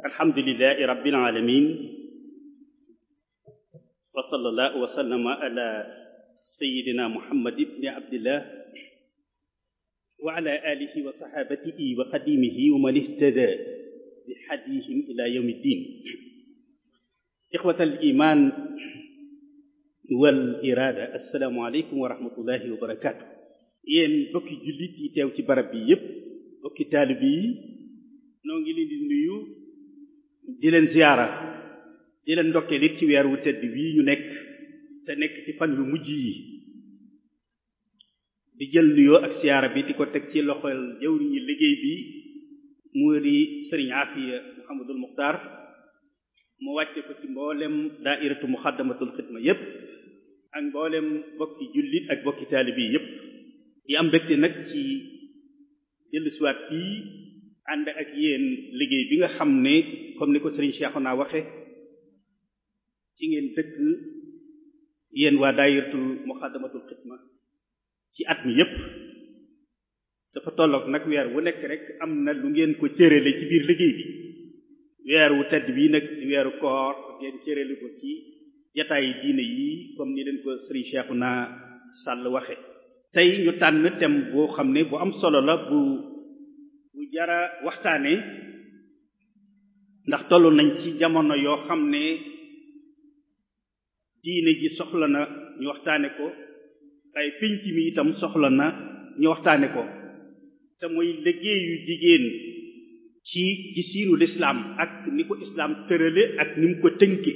alhamdulilahi rabbil alamin wa sallallahu wa sallama ala sayidina muhammad ibni abdillah wa ala alihi wa sahabatihi wa xadimihi wa man ihtada bi hadihim ila yawmi ddin ixwat al iman wal irada assalaamu aleykum wa rahmatullahi wa barakatu yéen bokki jullit yi teew ci barab bi yépp bokki taalib yi noo ngi leen di nuyu di leen ziyaara di leen ndokkeel it ci weer wu tedd wii ñu nekk te nekk ci fan yu mujj yi di jël nuyoo ak ziyaara bi di ko teg ci loxol jëwriñu liggéey bi mu di sëriñ Afiya Muhammadul Muxtaar mu wàcce ko ci mboolem daairatu muxaddamatul xidma yépp ak mboolem bokki jullit ak bokki taalib yi yépp di am mbégte nag ci dellusiwaat fii ànd ak yéen liggéey bi nga xam ne comme ni ko sëriñ Cheikhouna waxe ci ngeen dëkk yéen waa daayiratul muxaddamatul xidma ci at mi yépp dafa tolloog nag weer wu nekk rek am na lu ngeen ko cërale ci biir liggéey bi weer wu tedd bii nag di weeru koor ngeen cërale ko ci jataayi diine yi comme ni leen ko sëriñ Cheikhouna Sall waxe tey ñu tànn thème boo xam ne bu am solo la bu bu jara waxtaane ndax toll nañ ci jamono yoo xam ne diine ji soxla na ñu waxtaane ko ay pénc mi itam soxla na ñu waxtaane ko te mooy liggéeyu jigéen ci gisiinu lislaam ak ni ko islaam tërale ak ni mu ko tënke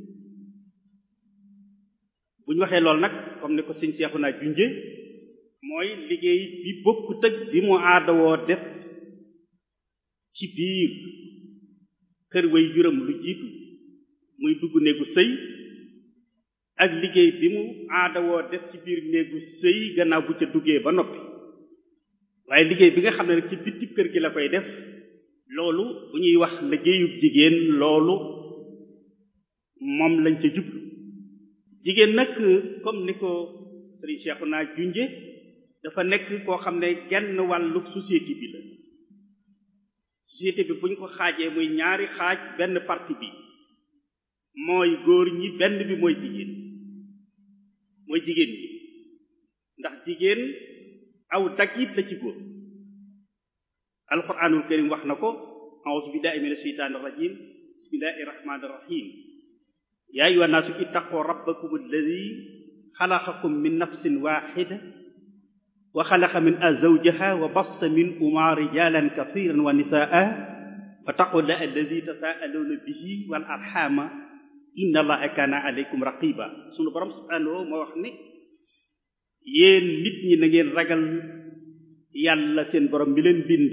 bu ñu waxee lool nag comme ni ko sëñ seexu naa junje mooy liggéey bi bokkut ak bi mu aadawoo def ci biir kër way juram lu jiitu muy dugg néegu sëy ak liggéey bi mu aadawoo def ci biir néegu sëy gannaaw bu ca duggee ba noppi waaye liggéey bi nga xam ne nag ci bitti kër gi la koy def loolu bu ñuy wax liggéeyub jigéen loolu moom lañ ca jublu jigéen nag comme ni ko sëriñ Cheikhouna junje dafa nekk koo xam ne genn wàllu société bi la société bi bu ñu ko xaajee muy ñaari xaaj benn partie bi mooy góor ñi benn bi mooy jigéen mooy jigéen ñi ndax jigéen aw dagit la ci góor alquranul karim wax na ko a'udhu billahi minash shaitanir rajim bismillahir rahmanir rahim ya ayyuhan nasu ittaqu rabbakum alladhi xalaqakum min nafsin waxida wa xalaqa min azawjaha wa bassa min uma rijalan kathiran wa nisaa wattaqullah alladi tasaaluuna bihi wal arxama inna allaha kaana alaykum raqiba sunu borom subhanahu moo wax ne yéen nit ñi na ngeen ragal yàlla seen borom mi leen bind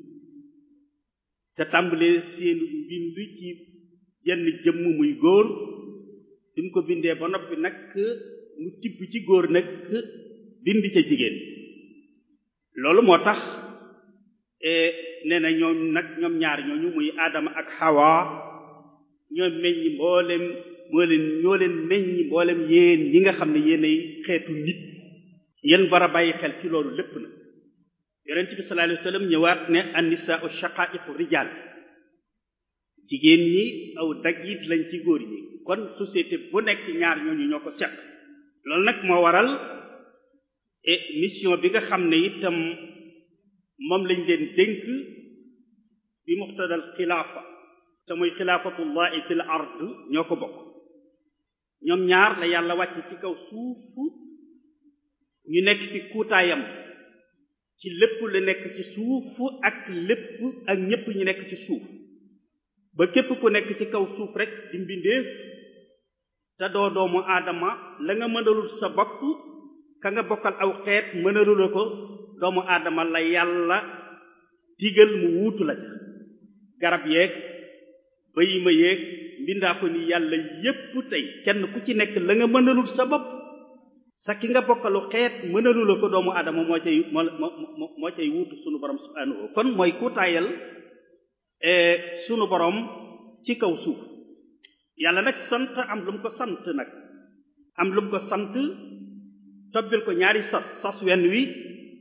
te tàmbalee seen bind ci jenn jëmm muy góor bi mu ko bindee ba noppi nag mu tibb ci góor nag bind ca jigéen loolu moo tax nee na ñoom nag ñoom ñaar ñooñu muy Adama ak Hawa ñoo meññi mboolem moo leen ñoo leen meññi mboolem yéen ñi nga xam ne yéenay xeetu nit yéen war a bàyyi xel ci loolu lépp nag yonent bi sallallahu alayhi wasallam ñëwaat ne an-nisaa'u shaqaa'iqu rijaal jigéen ñi aw daggit lañ ci góor ñi kon société bu nekk ñaar ñooñu ñoo ko seq loolu nag moo waral et mission bi nga xam ne itam moom lañ leen dénk bi muqtadal xilaafa te muy xilaafatullahi fil ard ñoo ko bokk ñoom ñaar la yàlla wàcc ci kaw suuf ñu nekk ci kuutaayam ci lépp la nekk ci suuf ak lépp ak ñépp ñu nekk ci suuf ba képp ku nekk ci kaw suuf rek di mbindeef te doo doomu aadama la nga mënalul sa bopp ka nga bokkal aw xeet mënalu la ko doomu aadama la yàlla digal mu wuutu la ca garab yeeg bayima yeeg mbindaa ko ni yàlla yépp tey kenn ku ci nekk la nga mënalul sa bopp sa ki nga bokkalu xeet mënalu la ko doomu aadama moo cay moo moo moo cay wuutu sunu borom subhanahu kon mooy kuutaayal sunu borom ci kaw suuf yàlla nag sant am lu mu ko sant nag am lu mu ko sant tobbil ko ñaari sas sas wenn wi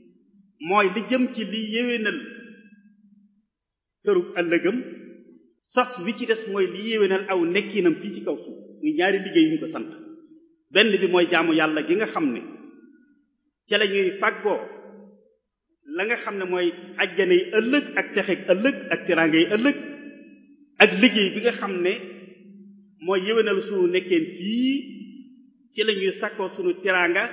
mooy li jëm ci li yéwénal kërug ëllëgëm sas wi ci des mooy li yéwénal aw nekkinam fii ci kaw suuf muy ñaari liggéey yu ñu ko sant benn bi mooy jaamu yàlla gi nga xam ne ca la ñuy fàggoo la nga xam ne mooy ajjana yi ëllëg ak texeeg ëllëg ak teraanga yi ëllëg ak liggéey bi nga xam ne mooy yéwénal sunu nekkeen fii ci la ñuy sakkoo sunu teraanga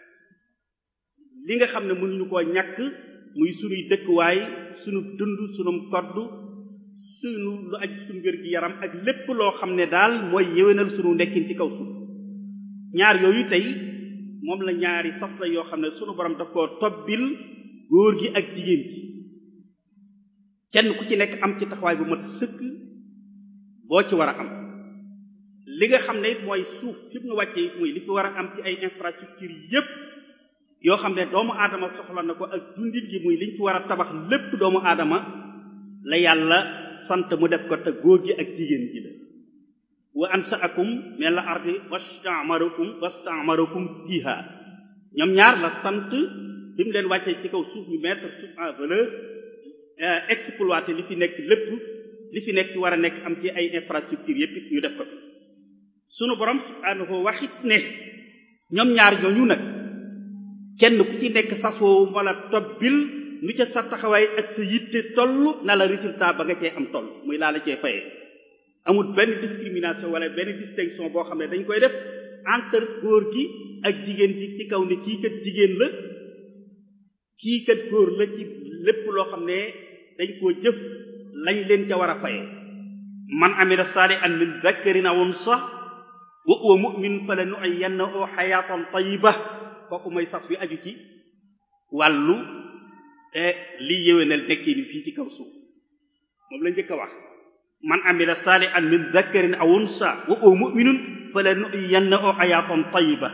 li nga xam ne mënuñu koo ñàkk muy sunuy dëkkuwaay sunu dund sunu kodd sunu lu aj sunu wér gi yaram ak lépp loo xam ne daal mooy yéwénal sunu nekkin ci kaw suuf ñaar yooyu tey moom la ñaari sas la yoo xam ne sunu borom daf koo tobbil góor gi ak jigéen gi kenn ku ci nekk am ci taxawaay bu mat sëkk boo ci war a am li nga xam ne it mooy suuf fi mu wàcce it muy li fi war a am ci ay infrastructure yépp yoo xam ne doomu aadama soxla na ko ak dundin gi muy liñ fi war a tabax lépp doomu aadama la yàlla sant mu def ko te góor gi ak jigéen gi la wa ansaakum min la ardi wastamarakum wastamarakum fiha ñoom ñaar la sant bi mu leen wàccee ci kaw suuf ñu mettre suuf en valeur exploiter li fi nekk lépp li fi nekk war a nekk am ci ay infrastructure yépp ñu def ko sunu borom subhaanahu waxit ne ñoom ñaar ñooñu nag kenn ku ci nekk sasoo wala tobbil nu ca sa taxawaay ak sa yitte toll na la résultat ba nga cee am toll muy laa la cee fayee amul benn discrimination wala benn distinction boo xam ne dañ koy def entre góor gi ak jigéen ji ci kaw ne kii kat jigéen la kii kat góor la ci lépp loo xam ne dañ koo jëf lañ leen ca war a fayee man amila salihan min dhakarin aw unsa wa huwa mu'min fala nu'ayyannahu hayatan tayyiba kooku mooy sas wi aju ci wàllu li yéwénal nekkee ni fii ci kaw suuf moom la njëkk a wax man amila salihan min dhakarin aw unsa wa huwa mu'minun fala nu'ayyannahu hayatan tayyiba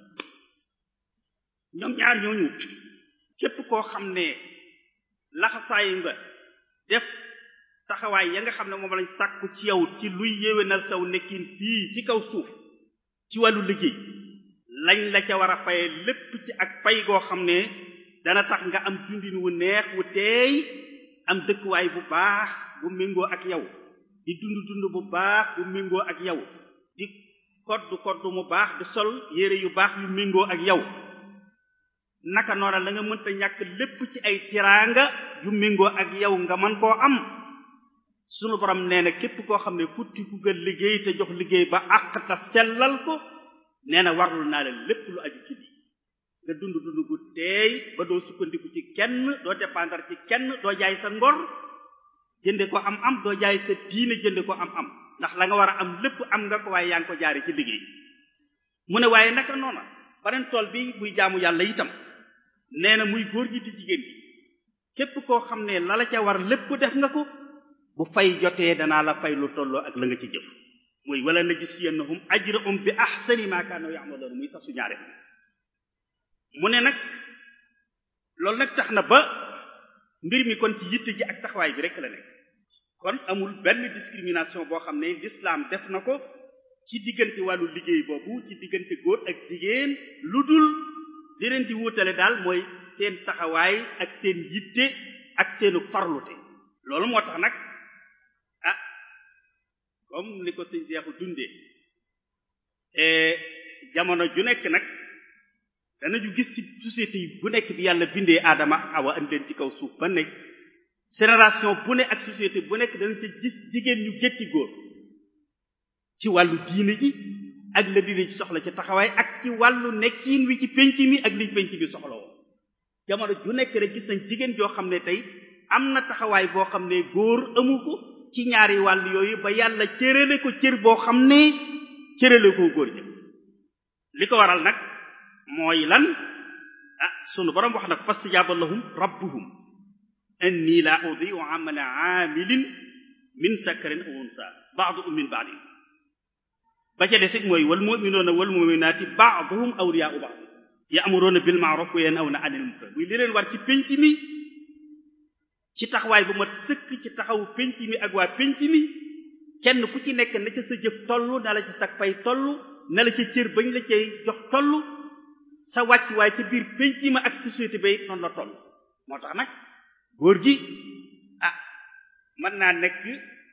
ñoom ñaar ñooñu képp koo xam ne laxasaayi nga def taxawaay ya nga xam ne moom lañ sàkku ci yow ci luy yéwénal saw nekkin fii ci kaw suuf ci wàllu liggéey lañ la ca war a faye lépp ci ak pay goo xam ne dana tax nga am dundin wu neex wu teey am dëkkuwaay bu baax bu méngoo ak yow di dund dund bu baax bu méngoo ak yow di kodd kodd mu baax di sol yére yu baax yu méngoo ak yow naka noona la nga mënta ñàkk lépp ci ay tiraanga yu méngoo ak yow nga mën koo am sunu borom nee na képp koo xam ne futti ku nga liggéey te jox liggéey ba àq ta sellal ko nee na warul naa la lépp lu aju ci lii nga dund dund gu teey ba doo sukkandiku ci kenn doo dépendre ci kenn doo jaay sa ngor jënde ko am am doo jaay sa diine jënde ko am am ndax la nga war a am lépp am nga ko waaye yaa ngi ko jaare ci liggéey mu ne waaye naka noona beneen tool bi buy jaamu yàlla itam nee na muy góor gi di jigéen gi képp koo xam ne la la ca war lépp def nga ko bu fay jotee danaa la fay lu tolloo ak la nga ci jëf muy wala najziyannahum ajrahum bi ahsani ma kanu ya'malun muy sax su ñaare mu ne nag loolu nag tax na ba mbir mi kon ci yitte ji ak taxawaay bi rek la nekk kon amul benn discrimination boo xam ne l'islam def na ko ci diggante wàllu liggéey boobu ci diggante góor ak jigéen lu dul li leen di wutale daal mooy seen taxawaay ak seen yitte ak seenu farlute loolu moo tax nag ah comme ni ko sëñ Seexu dundee jamono ju nekk nag danañu gis ci société yi bu nekk bi yàlla bindee aadama awa andi leen ci kaw suuf ba nekk génération bu ne ak société bu nekk danañ ca gis jigéen ñu gétti góor ci wàllu diine ji ak la diine ci soxla ci taxawaay ak ci wàllu nekkiin wi ci penc mi ak liñ penc mi soxla woo jamono ju nekk rek gis nañ jigéen joo xam ne tey am na taxawaay boo xam ne góor amu ko ci ñaari wàll yooyu ba yàlla cërale ko cër boo xam ne cërale ko góor ñi li ko waral nag mooy lan ah sunu borom wax nag fastajaaba lahum rabbuhum anni la udiu amala aamilin min sakarin aw unsa ba'duhum min ba'din ba ca desit mooy wal mu'minuuna wal mu'minaati ba'duhum awliyaa'u ba'd ya'muruuna bil ma'ruf wa yanhawna 'anil munkar muy li leen war ci penc mi ci taxawaay bu mat sëkk ci taxawu penc mi ak waa penc mi kenn ku ci nekk na ca sa jëf toll na la ca sag fay toll na la ca cër bañ la cay jox toll sa wàcc waaye ca biir penc ma ak société ba noonu la toll moo tax nag góor gi ah mën naa nekk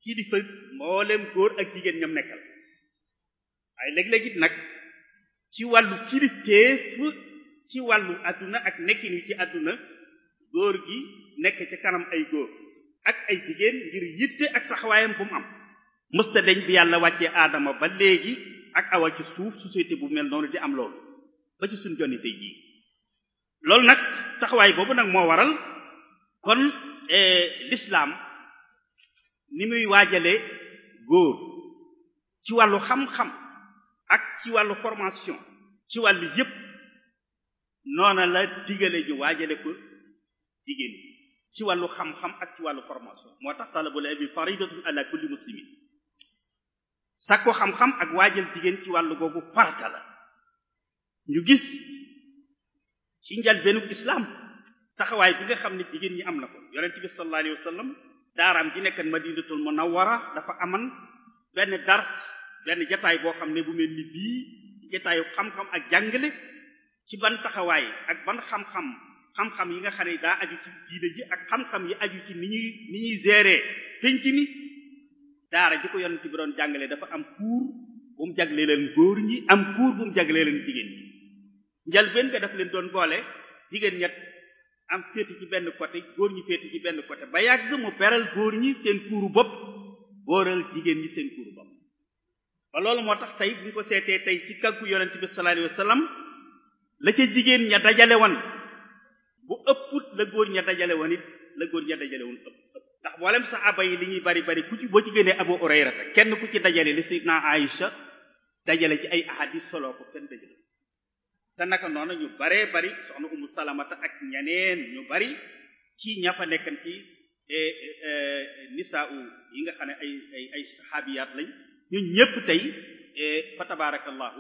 kilifa mboolem góor ak jigéen ñam nekkal waaye léeg-léeg it nag ci wàllu kilifteef ci wàllu àdduna ak nekkin wi ci àdduna góor gi nekk ci kanam ay góor ak ay jigéen ngir yitte ak taxawaayam bu mu am mësta deñ bi yàlla wàccee aadama ba léegi ak awa ci suuf société bu mel noonu di am loolu ba ci suñ jonni tey jii loolu nag taxawaay boobu nag moo waral kon l'islam ni muy waajale góor ci wàllu xam-xam ak ci wàllu formation ci wàllu yépp noona la digale ñu waajale ko jigéen ci wàllu xam-xam ak ci wàllu formation moo tax talabul ilmi faridatun ala kulli muslimin sàkko xam-xam ak waajal jigéen ci wàllu googu farata la ñu gis ci njalbeenu islam taxawaay bi nga xam ne jigéen ñi am na ko yonent bi sallallahu alayhi wasallam daaraam ji nekkan madinatul munawwara dafa aman benn dars benn jataay boo xam ne bu mel ni bii jataayu xam-xam ak jàngale ci ban taxawaay ak ban xam-xam xam-xam yi nga xam ne daa aju ci diine ji ak xam-xam yi aju ci ni ñuy ni ñuy gérer penc mi daara ji ko yonent bi doon jàngale dafa am cours bu mu jaglee leen góor ñi am cours bu mu jaglee leen jigéen ñi njalbeen nga daf leen doon boole jigéen ñett am féeti ci benn côté góor ñi féeti ci benn côté ba yàgg mu beral góor ñi seen kuuru bopp booral jigéen ñi seen kuuru bopp ba loolu moo tax tey bu ñu ko seetee tey ci kàggu yonent bi sallallahu alayhi wasallam la ca jigéen ña dajale woon bu ëpput la góor ña dajale woon it la góor ña dajale woon ëpp ndax mboolem saxaaba yi li ñuy bari bari ku ci boo ci génnee Abu Hurayra kenn ku ci dajale li Sayyidina Aïcha dajale ci ay ahadis solo ko kenn dajale te naka noonu ñu baree bari soxna Umu Salamata ak ñeneen ñu bari ci ña fa nekkan ci nisaa yi nga xam ne ay ay ay saxaabiyaat lañ ñun ñépp tey fa tabarakallahu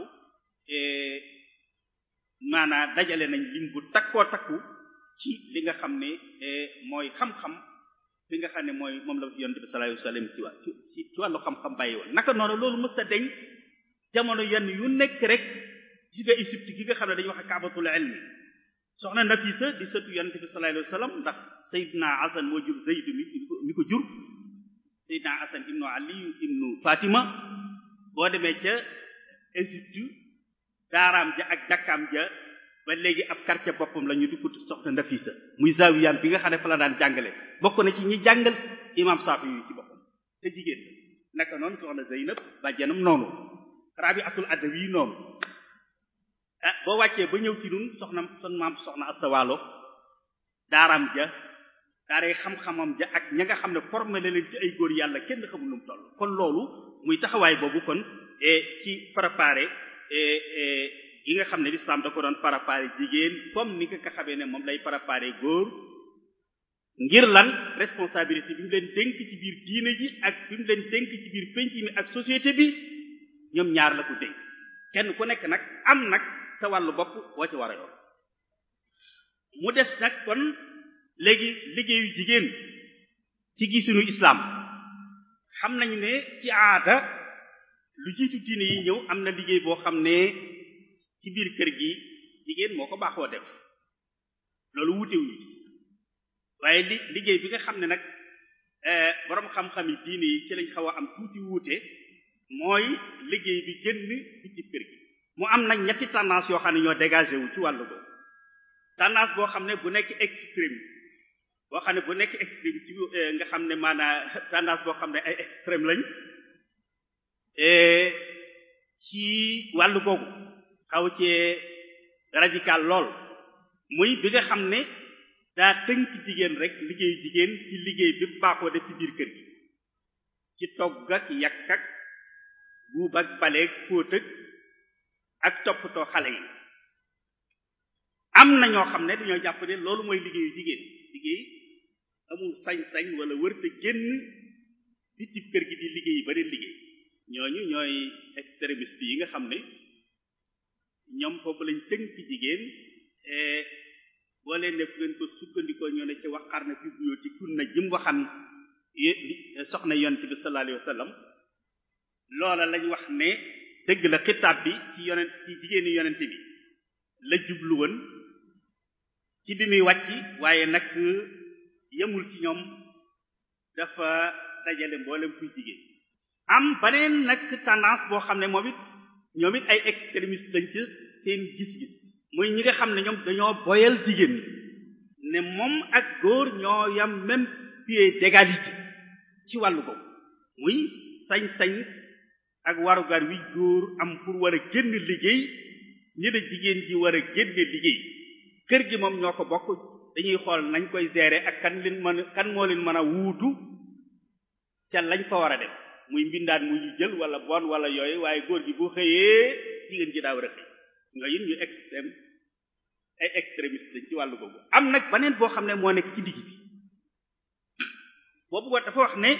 maanaa dajale nañ lim bu takkoo takku ci li nga xam ne mooy xam-xam li nga xam ne mooy moom la yonent bi sallallahu alayhi wasallam ci wà ci ci wàllu xam-xam bàyyi woon naka noonu loolu mësta deñ jamono yenn yu nekk rek ci nga Égypte gi nga xam ne dañuy wax kaabatul ilmi soxna Nafisa di sëtu yonent bi sallallahu alayhi wasallam ndax Seydina Hasan moo jur Zayd mi mi ko jur Seydina Hasan ibnu Ali ibnu Fatima boo demee ca Égypte daaraam ja ak dakkaam ja ba léegi ab quartier boppam la ñu di ko soxna Nafisa muy zawiyam bi nga xam ne fa la daan jàngale bokk na ci ñi jàngal imam Saafi yu ci boppam te jigéen naka noonu soxna Zeynab bàjjanam noonu Rabi'atul Adawi noonu ah boo wàccee ba ñëw ci nun soxna son maam soxna astawaalo daaram ja daaray xam-xamam ja ak ña nga xam ne formé la leen ci ay góor yàlla kenn xamul nu mu toll kon loolu muy taxawaay boobu kon ci préparé yi nga xam ne l'islam da ko doon préparé jigéen comme ni nga ko xamee ne moom lay préparé góor ngir lan responsabilité bi mu leen dénk ci biir diine ji ak bi mu leen dénk ci biir penc mi ak société bi ñoom ñaar la ko dénk kenn ku nekk nag am nag sa wàllu bopp boo ci war a yor mu des nag kon léegi liggéeyu jigéen ci gisunu islam xam nañu ne ci aada lu jiitu diine yi ñëw am na liggéey boo xam ne ci biir kër gi jigéen moo ko baaxoo def loolu wutewuñu waaye li liggéey bi nga xam ne nag boroom xam-xam yi diine yi ci lañ xaw a am tuuti wuute mooy liggéey bi génn ci ci kër gi mu am nag ñetti tendance yoo xam ne ñoo dégagé wu ci wàllu boobu tendance boo xam ne bu nekk extrême boo xam ne bu nekk extrême ci nga xam ne maanaa tendance boo xam ne ay extrême lañ ci wàllu googu xaw cee radical lool muy bi nga xam ne daa tënk jigéen rek liggéeyu jigéen ci liggéey bi baaxoo def ci biir kër gi ci togg ak yàq ak buub ak baleeg fóot ak ak toppatoo xale yi am na ñoo xam ne dañoo jàpp ne loolu mooy liggéeyu jigéen liggéey amul sañ-sañ wala wërte génn di ci kër gi di liggéey yi beneen liggéey ñooñu ñooy extrémiste yi nga xam ne ñoom foofu lañ tënk jigéen boo leen ne fu ngeen ko sukkandikoo ñoo ne ci waxar na fi buyoo ci kun na jëm waxan soxna yonent bi sallallahu alayhi wasallam loola lañ wax ne dëgg la xitaab bi ci yonent ci jigéeni yonent bi la jublu woon ci bi muy wàcc waaye nag yemul ci ñoom dafa dajale mboolem kuy jigéen am beneen nag tendance boo xam ne moom it ñoom it ay extrémistes dañ ci seen gis-gis muy ñi nga xam ne ñoom dañoo boyal jigéen ne moom ak góor ñoo yam même pied d'égalité ci wàllu ko muy sañ-sañ ak warugar wi góor am pour war a génn liggéey ñi ne jigéen ji war a génne liggéey kër gi moom ñoo ko bokk dañuy xool nañ koy gérer ak kan leen mën kan moo leen mën a wuutu ca lañ fa war a def muy mbindaan mu ñu jël wala bon wala yooyu waaye góor gi bu xëyee jigéen ji daa war a xëy ñooyu ñu extrême ay extrémiste dañ ci wàllu boobu am nag beneen boo xam ne moo nekk ci digg bi boobu dafa wax ne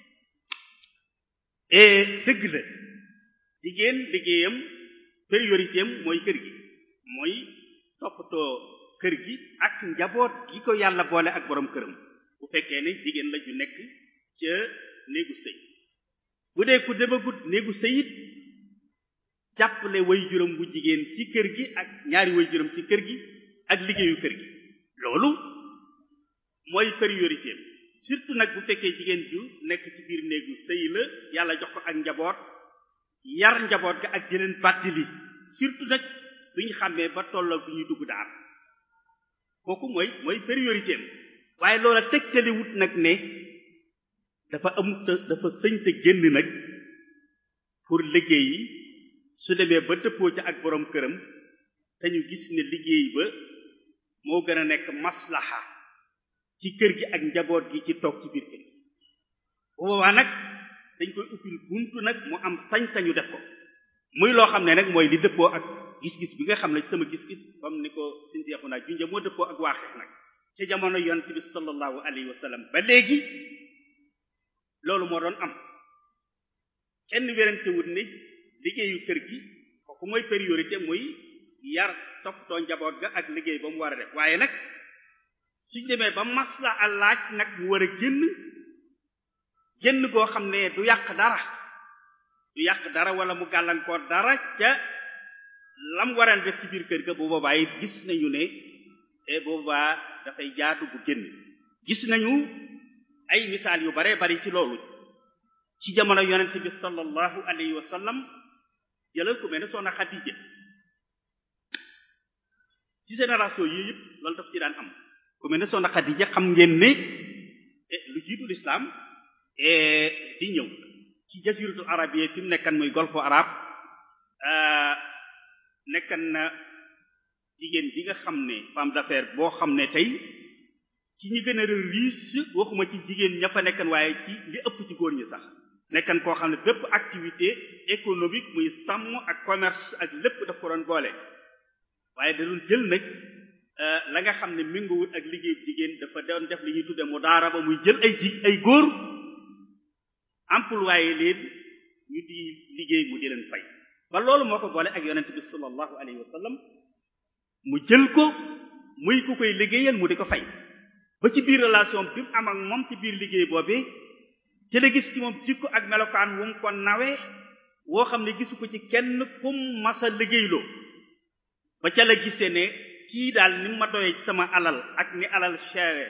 dëgg la jigéen liggéeyam priorité am mooy kër gi mooy toppatoo kër gi ak njaboot gi ko yàlla boole ak borom këram bu fekkee ne jigéen la ju nekk ca néegu sëy bu dee ku demagut néegu sëy it jàppale way juróom bu jigéen ci kër gi ak ñaari way juróom ci kër gi ak liggéeyu kër gi loolu mooy priorité am surtout nag bu fekkee jigéen ju nekk ci biir néegu sëy la yàlla jox ko ak njaboot yar njaboot ga ak jëleen bàttili surtout nag duñu xàmmee ba tolloo bu ñuy dugg daar kooku mooy mooy priorité am waaye loola tegtaliwut nag ne dafa amut dafa sëñ te génn nag pour liggéey yi su demee ba dëppoo ca ak borom këram te ñu gis ne liggéey ba moo gën a nekk maslaha ci kër gi ak njaboot gi ci toog ci biir kër gi bu boobaa nag dañ koy uppil buntu nag mu am sañ-sañu def ko muy loo xam ne nag mooy li dëppoo ak gis-gis bi nga xam ne sama gis-gis comme ni ko suñ seexu naa junja moo dëppoo ak waaxeex nag ca jamono yonent bi sallallahu alayhi wa sallam ba léegi loolu moo doon am kenn werantewut ne liggéeyu kër gi kooku mooy priorité muy yar toppatoo njaboot ga ak liggéey ba mu war a def waaye nag suñ demee ba masla a laaj nag mu war a génn génn goo xam ne du yàq dara du yàq dara wala mu gàllankoor dara ca lam waran def ci biir kër ga bu boobaa it gis nañu ne e boobaa dafay jaatu bu génn gis nañu ay misaal yu bare bari ci loolu ci jamono yonent bi sallallahu alayhi wa sallam jëlal ku mel ne soxna Xadija ci génération yii yëpp loolu daf ci daan am ku mel ne soxna Xadija xam ngeen ne lu jiitu l'islam di ñëw ci jasiratul arabiyya fi mu nekkan muy golfe arab nekkan na jigéen bi nga xam ne femme d'affaires boo xam ne tey ci ñi gën a riche waxuma ci jigéen ña fa nekkan waaye ci li ëpp ci góor ñi sax nekkan koo xam ne bépp activité économique muy sàmm ak commerce ak lépp daf ko doon boole waaye da doon jël nag la nga xam ne méngoowul ak liggéey jigéen dafa doon def li ñuy tudde mu daara ba muy jël ay ji ay góor employé leen ñu di liggéey mu di leen fay ba loolu moo ko boole ak yonent bi sallallahu alayhi wa sallam mu jël ko muy ku koy liggéeyal mu di ko fay ba ci biir relation bi mu am ak moom ci biir liggéey boobee ci la gis ci moom jikko ak melokaan wu mu ko nawe woo xam ne gisu ko ci kenn kum masa liggéeyloo ba ca la gisee ne kii daal ni ma doyee ci sama alal ak ni alal chére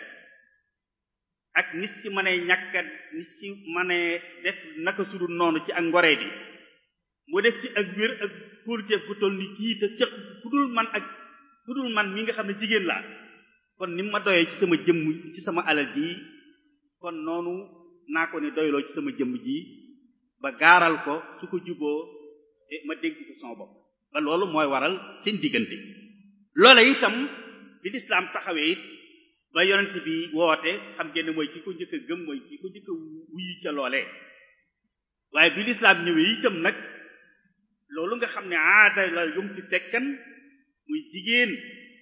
ak ni si mënee ñàkkat ni si mënee def naka sudul noonu ci ak ngoree bi mu def ci ak wér ak kóoluteef bu toll ni kii te sëq ku dul man ak ku dul man mi nga xam ne jigéen laa kon ni ma doyee ci sama jëmm ci sama alal ji kon noonu naa ko ne doyloo ci sama jëmm ji ba gaaral ko su ko juboo ma dénk ko sama bopp ba loolu mooy waral seen diggante loola itam bi lislaam taxawee it ba yonent bi woote xam ngeen ne mooy ki ko njëkk a gëm mooy ki ko njëkk a wuyu ca loolee waaye bi lislaam ñëwee itam nag loolu nga xam ne aada la yum ci fekkan muy jigéen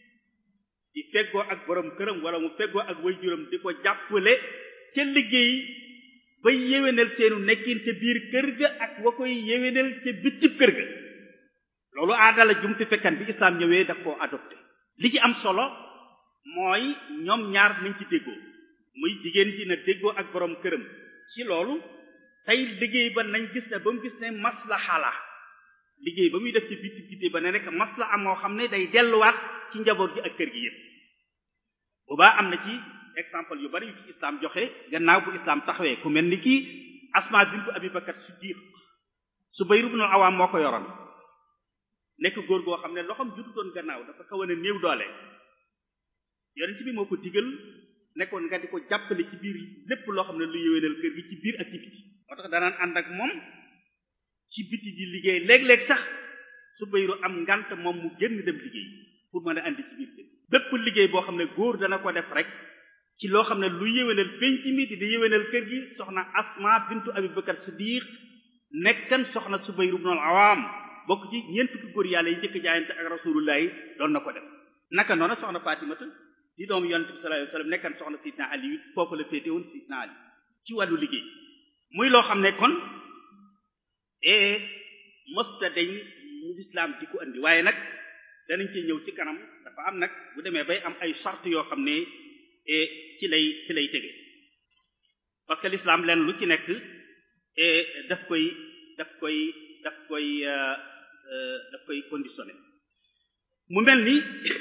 di feggoo ak borom këram wala mu feggoo ak waajuram di ko jàppale ca liggéey ba yéwénal seenu nekkin ca biir kër ga ak wa koy yéwénal ca bitib kër ga loolu aada la jum ci fekkan bi islam ñëwee daf koo adopté li ci am solo mooy ñoom ñaar nañ ci déggoo muy jigéen ji na déggoo ak borom këram ci loolu tey liggéey ba nañ gis ne ba mu gis ne maslaha la liggéey ba muy def ci biti biti ba ne rek maslaha moo xam ne day delluwaat ci njaboot gi ak kër gi yépp boobaa am na ci exemple yu bari yu ci islam joxe gannaaw bu islam taxawee ku mel ni kii asma bintu abi bakar siddiq subayr ibn al-awam moo ko yoroon nekk góor goo xam ne loxoom jututoon gannaaw dafa xaw a néew doole yonent bi moo ko digal nekkoon nga di ko jàppale ci biir lépp loo xam ne lu yéwénal kër gi ci biir ak ci biti moo tax danaan ànd ak moom ci biti di liggéey léeg-léeg sax subayru am ngant moom mu génn dem liggéey pour mën a andi ci biir kër bépp liggéey boo xam ne góor dana ko def rek ci loo xam ne lu yéwénal penc mi di di yéwénal kër gi soxna asma bintu abi bakar siddiq nekkan soxna subayr ibn al-awam bokk ci ñeent fukki góor yàlla yi njëkk jaayante ak rasulullah yi doon na ko def naka noonu soxna fatimata di doom yonent bi sallallahu alayhi wasallam nekkan soxna sidna ali it foofu la féete woon sidna ali ci wàllu liggéey muy loo xam ne kon e mosta dañ mu lislaam di ko andi waaye nag danañ ci ñëw ci kanam dafa am nag bu demee bay am ay charte yoo xam ne ci lay ci lay tege parce que l'islam leen lu ci nekk daf koy daf koy daf koy daf koy conditionné mu mel ni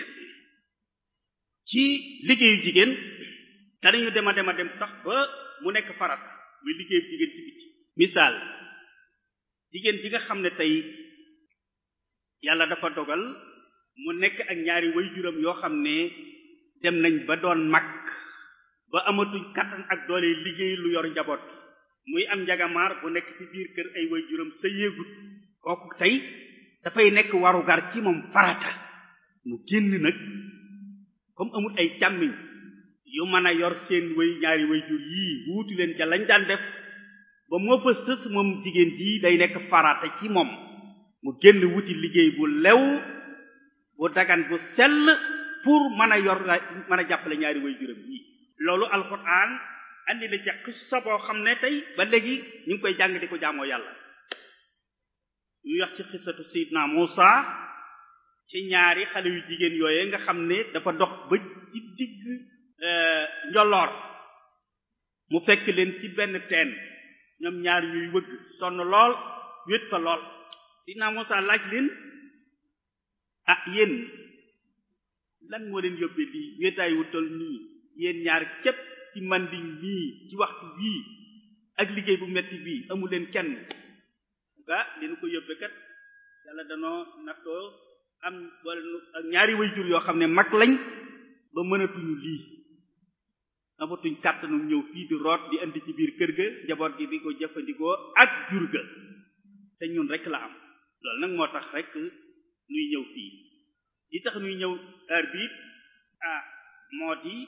ci liggéeyu jigéen danañu dema dema dem sax ba mu nekk farat muy liggéeyu jigéen ci biti misaal jigéen ji nga xam ne tey yàlla dafa dogal mu nekk ak ñaari waajuram yoo xam ne dem nañ ba doon mag ba amatuñ kattan ak doole liggéey lu yor njaboot muy am njagamaar bu nekk ci biir kër ay waajuram sa yéegut kooku tey dafay nekk warugar ci moom farata mu génn nag comme amul ay càmmiñ yu mën a yor seen way ñaari waajur yii wuutu leen ca lañ daan def ba moo fa sës moom jigéen jii day nekk farata ci moom mu génn wuti liggéey bu lew bu dagan bu sell pour mën a yor mën a jàppale ñaari way juróom yi loolu alquran andi na ca xissa boo xam ne tey ba léegi ñu ngi koy jàng di ko jaamoo yàlla ñu wax ci xissatu sayidna Musa ci ñaari xale yu jigéen yooye nga xam ne dafa dox ba ci digg njolloor mu fekk leen ci benn teen ñoom ñaar ñuy wëgg sonn lool wét fa lool sayidna Musa laaj leen ah yéen lan moo leen yóbbee lii wéetaay wu tol nii yéen ñaar képp ci manding nii ci waxtu bii ak liggéey bu metti bii amu leen kenn ga leen ko yóbbee kat yàlla danoo nattoo am wala ak ñaari waajur yoo xam ne mag lañ ba mënatuñu lii amatuñ kàttanu ñëw fii di root di indi ci biir kër ga njaboot gi di ko jëfandikoo ak jur ga te ñun rek la am loolu nag moo tax rek nuy ñëw fii li tax nuy ñëw heure bi ah moo di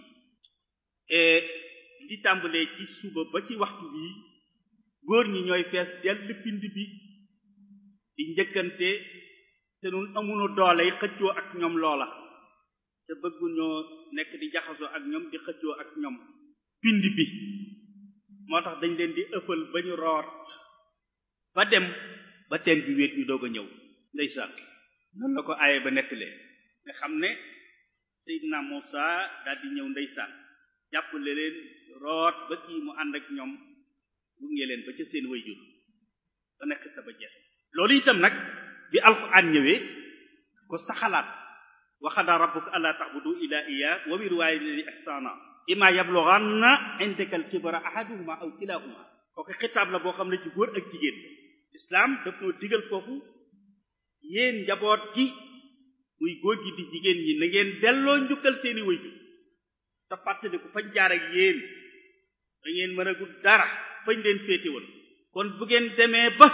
li tàmbalee ci suba ba ci waxtu bii góor ñi ñooy fees dell pind bi di njëkkante te nun amuñu doole yi xëccoo ak ñoom loola te bëgguñoo nekk di jaxasoo ak ñoom di xëccoo ak ñoom pind bi moo tax dañ leen di ëffal ba ñu root ba dem ba teen bi wéet ñu doog a ñëw ndeysaan noonu la ko aaye ba nettalee nga xam ne Seydina Muusa daal di ñëw ndeysaan jàppale leen root ba kii mu ànd ak ñoom gunge leen ba ca seen wayjur ba nekk sa ba jeex loolu itam nag bi alxuraan ñëwee ko saxalaat wa qadaa rabbuka allaa ta'budu illaa iyyaahu wa bil waalidayni ihsaana immaa yablughanna indaka al-kibara ahaduhumaa aw kilaahumaa kooku xitaab la boo xam ne ci góor ak jigéen islam daf noo digal foofu yéen njaboot gi muy góor gi di jigéen ñi na ngeen delloo njukkal seeni wayjur te fàttali ko fañ jaar ak yéen da ngeen mën a gudd dara fañ leen féete woon kon bu ngeen demee ba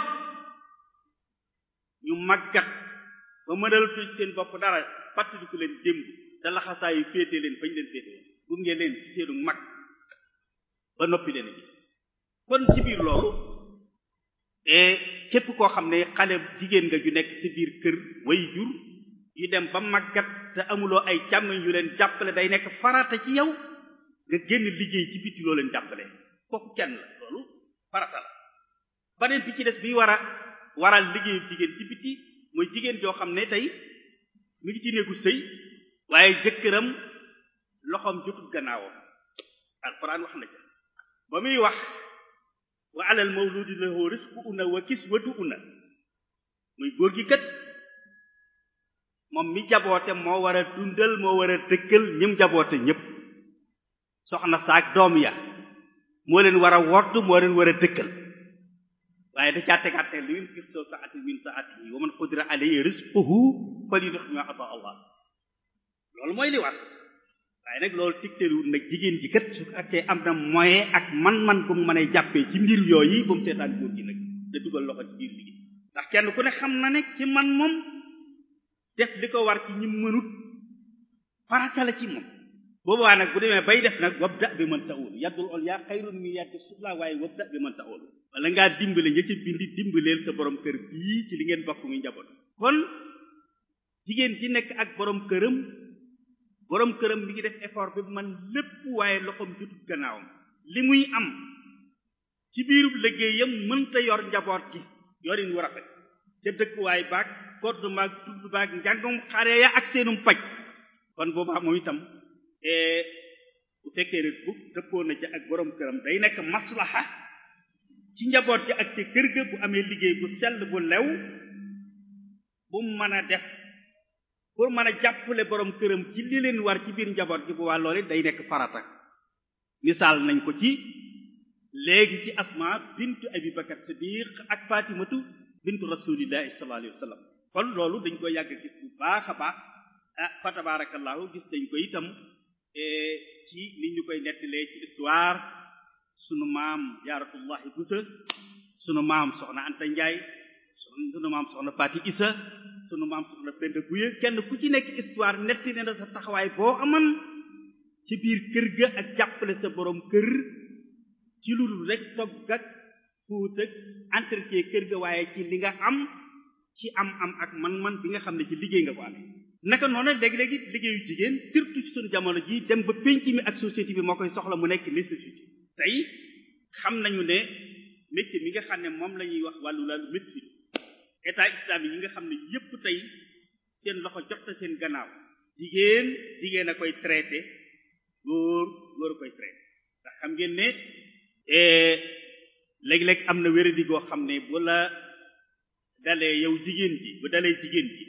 ñu màggat ba mënal tuj seen bopp dara fàttaliku leen démb te laxasaayu féete leen fañ leen féete woon bu ngeen leen ci seenu mag ba noppi leen a gis kon ci biir loolu et képp koo xam ne xale jigéen nga ju nekk ci biir kër way jur yu dem ba màggat te amuloo ay càmmiñ yu leen jàppale day nekk farata ci yow nga génn liggéey ci biti loo leen jàppale kooku kenn la loolu farata la baneen bi ci des bi war a waral liggéeyu jigéen ci biti mooy jigéen joo xam ne tey mi ngi ci néegu sëy waaye jëkkëram loxoom jotul gannaawam alquran wax na ca ba muy wax wa alal mawludi lahu rizquhunna wa kiswatuhunna muy góor gi kat moom mi jaboote moo war a dundal moo war a dëkkal ñim jaboote ñépp soxna saak doom ya moo leen war a wodd moo leen war a dëkkal waaye da caa tegaate lu yunfiq soo saati min saatihi wa man qudira alayhi rizquhu falyunfiq mimma ata Allah loolu mooy li war waaye nag loolu tigtaliwul nag jigéen ji kat su fekkee am na moyen ak man-man bu mu mën a jàppee ci mbir yooyu ba mu seetaan góor gi nag da dugal loxo ci biir liggéey ndax kenn ku ne xam na ne ci man moom def li ko war ci ñi mënut farata la ci moom boobaa nag bu demee bay def nag wabda bi man ta'ul yaddul ol yaa xayrun min yaddi sufla waaye wabda bi man ta'ul wala ngaa dimbale ña ca bindi dimbaleel sa borom kër bii ci li ngeen bokk muy njaboot kon jigéen ji nekk ak borom këram borom këram mi ngi def effort bi man lépp waaye loxoom jotut gannaawam li muy am ci biirub liggéeyam mënta yor njaboot gi yorin wu rafet ca dëkkuwaay baag kodd maag tudd baag njàngum xare ya ak seenum paj kon boobaa moom itam bu fekkee ne bu dëppoo na ca ak borom këram day nekk maslaha ci njaboot gi ak ca kër ga bu amee liggéey bu sell bu lew bu mën a def pour mën a jàppale borom këram ci li leen war ci biir njaboot gi bu waa loole day nekk farata misaal nañ ko ci léegi ci asma bintu abi bakar siddiq ak fatimatu bintu rasulillahi sallallahu alayhi wa sallam kon loolu dañ ko yàgg gis bu baax a baax ah fa tabarakallahu gis dañ ko itam ci nit ñu koy nettalee ci histoire sunu maam jaaratullahi busa sunu maam soxna anta njaay sunu maam soxna Fati Isa sunu maam soxna Penda Guye kenn ku ci nekk histoire netti ne na sa taxawaay boo aman ci biir kër ga ak jàppale sa borom kër ci lu dul rek togg ak fuut ak entretien kër ga waaye ci li nga am ci am am ak man-man bi nga xam ne ci liggéey nga ko amee naka noonu léegi-léegi liggéeyu jigéen surtout ci sunu jamono ji dem ba penc mi ak société bi moo koy soxla mu nekk nécessité tey xam nañu ne métier mi nga xam ne moom la ñuy wax wàllu laalu médecine état islamique yi nga xam ne yépp tey seen loxo jot na seen gannaaw jigéen jigéen a koy traité góor góor a koy traité ndax xam ngeen ne léeg-léeg am na wéradi goo xam ne bu la dalee yow jigéen ji bu dalee jigéen ji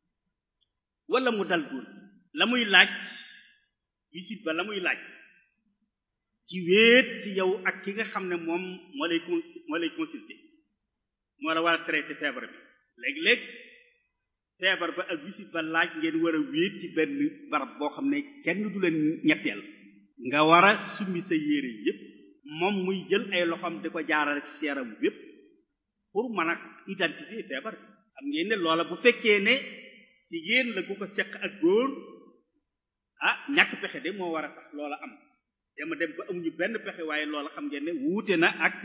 wala mu dal góor la muy laaj visite ba la muy laaj ci wéet ci yow ak ki nga xam ne moom moo lay moo lay consulter moo la war a traité feebar bi léeg-léeg feebar ba ak visite ba laaj ngeen war a wéet ci benn barab boo xam ne kenn du leen ñetteel nga war a summi sa yére yépp moom muy jël ay loxoom di ko jaarale ci yaram yépp pour mën a identifier feebar bi xam ngeen ne loola bu fekkee ne jigéen la ku ko seq ak góor ah ñàkk pexe de moo war a tax loola am dama dem ba amuñu benn pexe waaye loola xam ngeen ne wuute na ak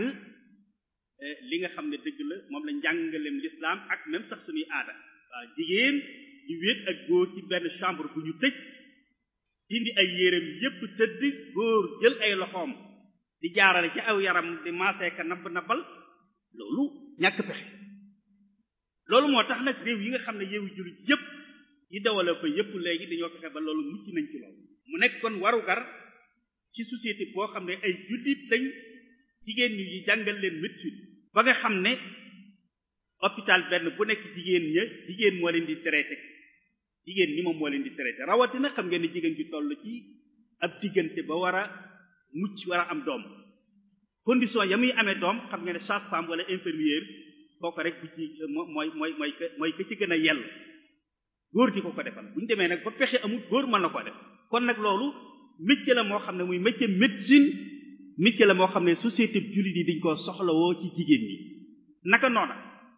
li nga xam ne dëgg la moom la njàngaleem l'islam ak même sax suñuy aada waaw jigéen di wéet ak góor ci benn chambre bu ñu tëj dindi ay yéreem yépp tëdd góor jël ay loxoom di jaarale ci aw yaram di maaseeka nabb nabbal loolu ñàkk pexe loolu moo tax nag réew yi nga xam ne yeewu jullit yépp yi développé yépp léegi dañoo fexe ba loolu mucc nañ ci loolu mu nekk kon warugar ci société boo xam ne ay jullit lañ jigéen ñi yi jàngal leen médecine ba nga xam ne hôpital benn bu nekk jigéen ña jigéen moo leen di traité jigéen ñi moom moo leen di traité rawatina xam ngeen ne jigéen ji toll ci ab diggante ba war a mucc war a am doom condition ya muy amee doom xam ngeen ne sage-femme wala infirmière kooku rek bi ci mooy mooy mooy mooy ka ci gën a yell góor ji ko ko defal bu ñu demee nag ba pexe amul góor mën na ko def kon nag loolu métier la moo xam ne muy métier médecine métier la moo xam ne société jullit yi dañ koo soxlawoo ci jigéen ñi naka noona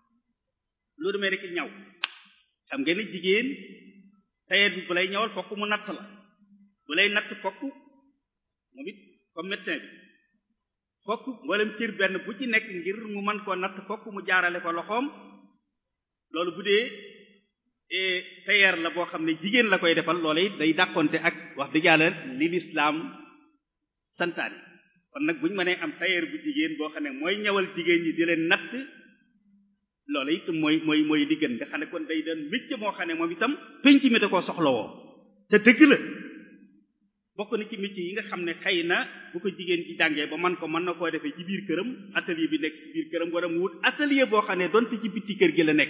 lu demee rek ñaw xam ngeen ne jigéen tailleur bi bu lay ñawal fokk mu natt la bu lay natt fokk moom it comme médecin bi fokk mboolem cër benn bu ci nekk ngir mu mën koo natt fokk mu jaarale ko loxoom loolu bu dee tailleur la boo xam ne jigéen la koy defal loola it day dàqonte ak wax dëgg yàlla li lislaam santaane kon nag bu ñu mënee am tailleur bu jigéen boo xam ne mooy ñawal jigéen ñi di leen natt loola it mooy mooy mooy li gën nga xam ne kon day doon métier moo xam ne moom itam penc mi da koo soxlawoo te dëgg la bokk na ci métier yi nga xam ne xëy na bu ko jigéen ci jàngee ba man ko mën na koo defee ci biir këram atelier bi nekk ci biir këram wala mu wut atelier boo xam ne donte ci bitti kër gi la nekk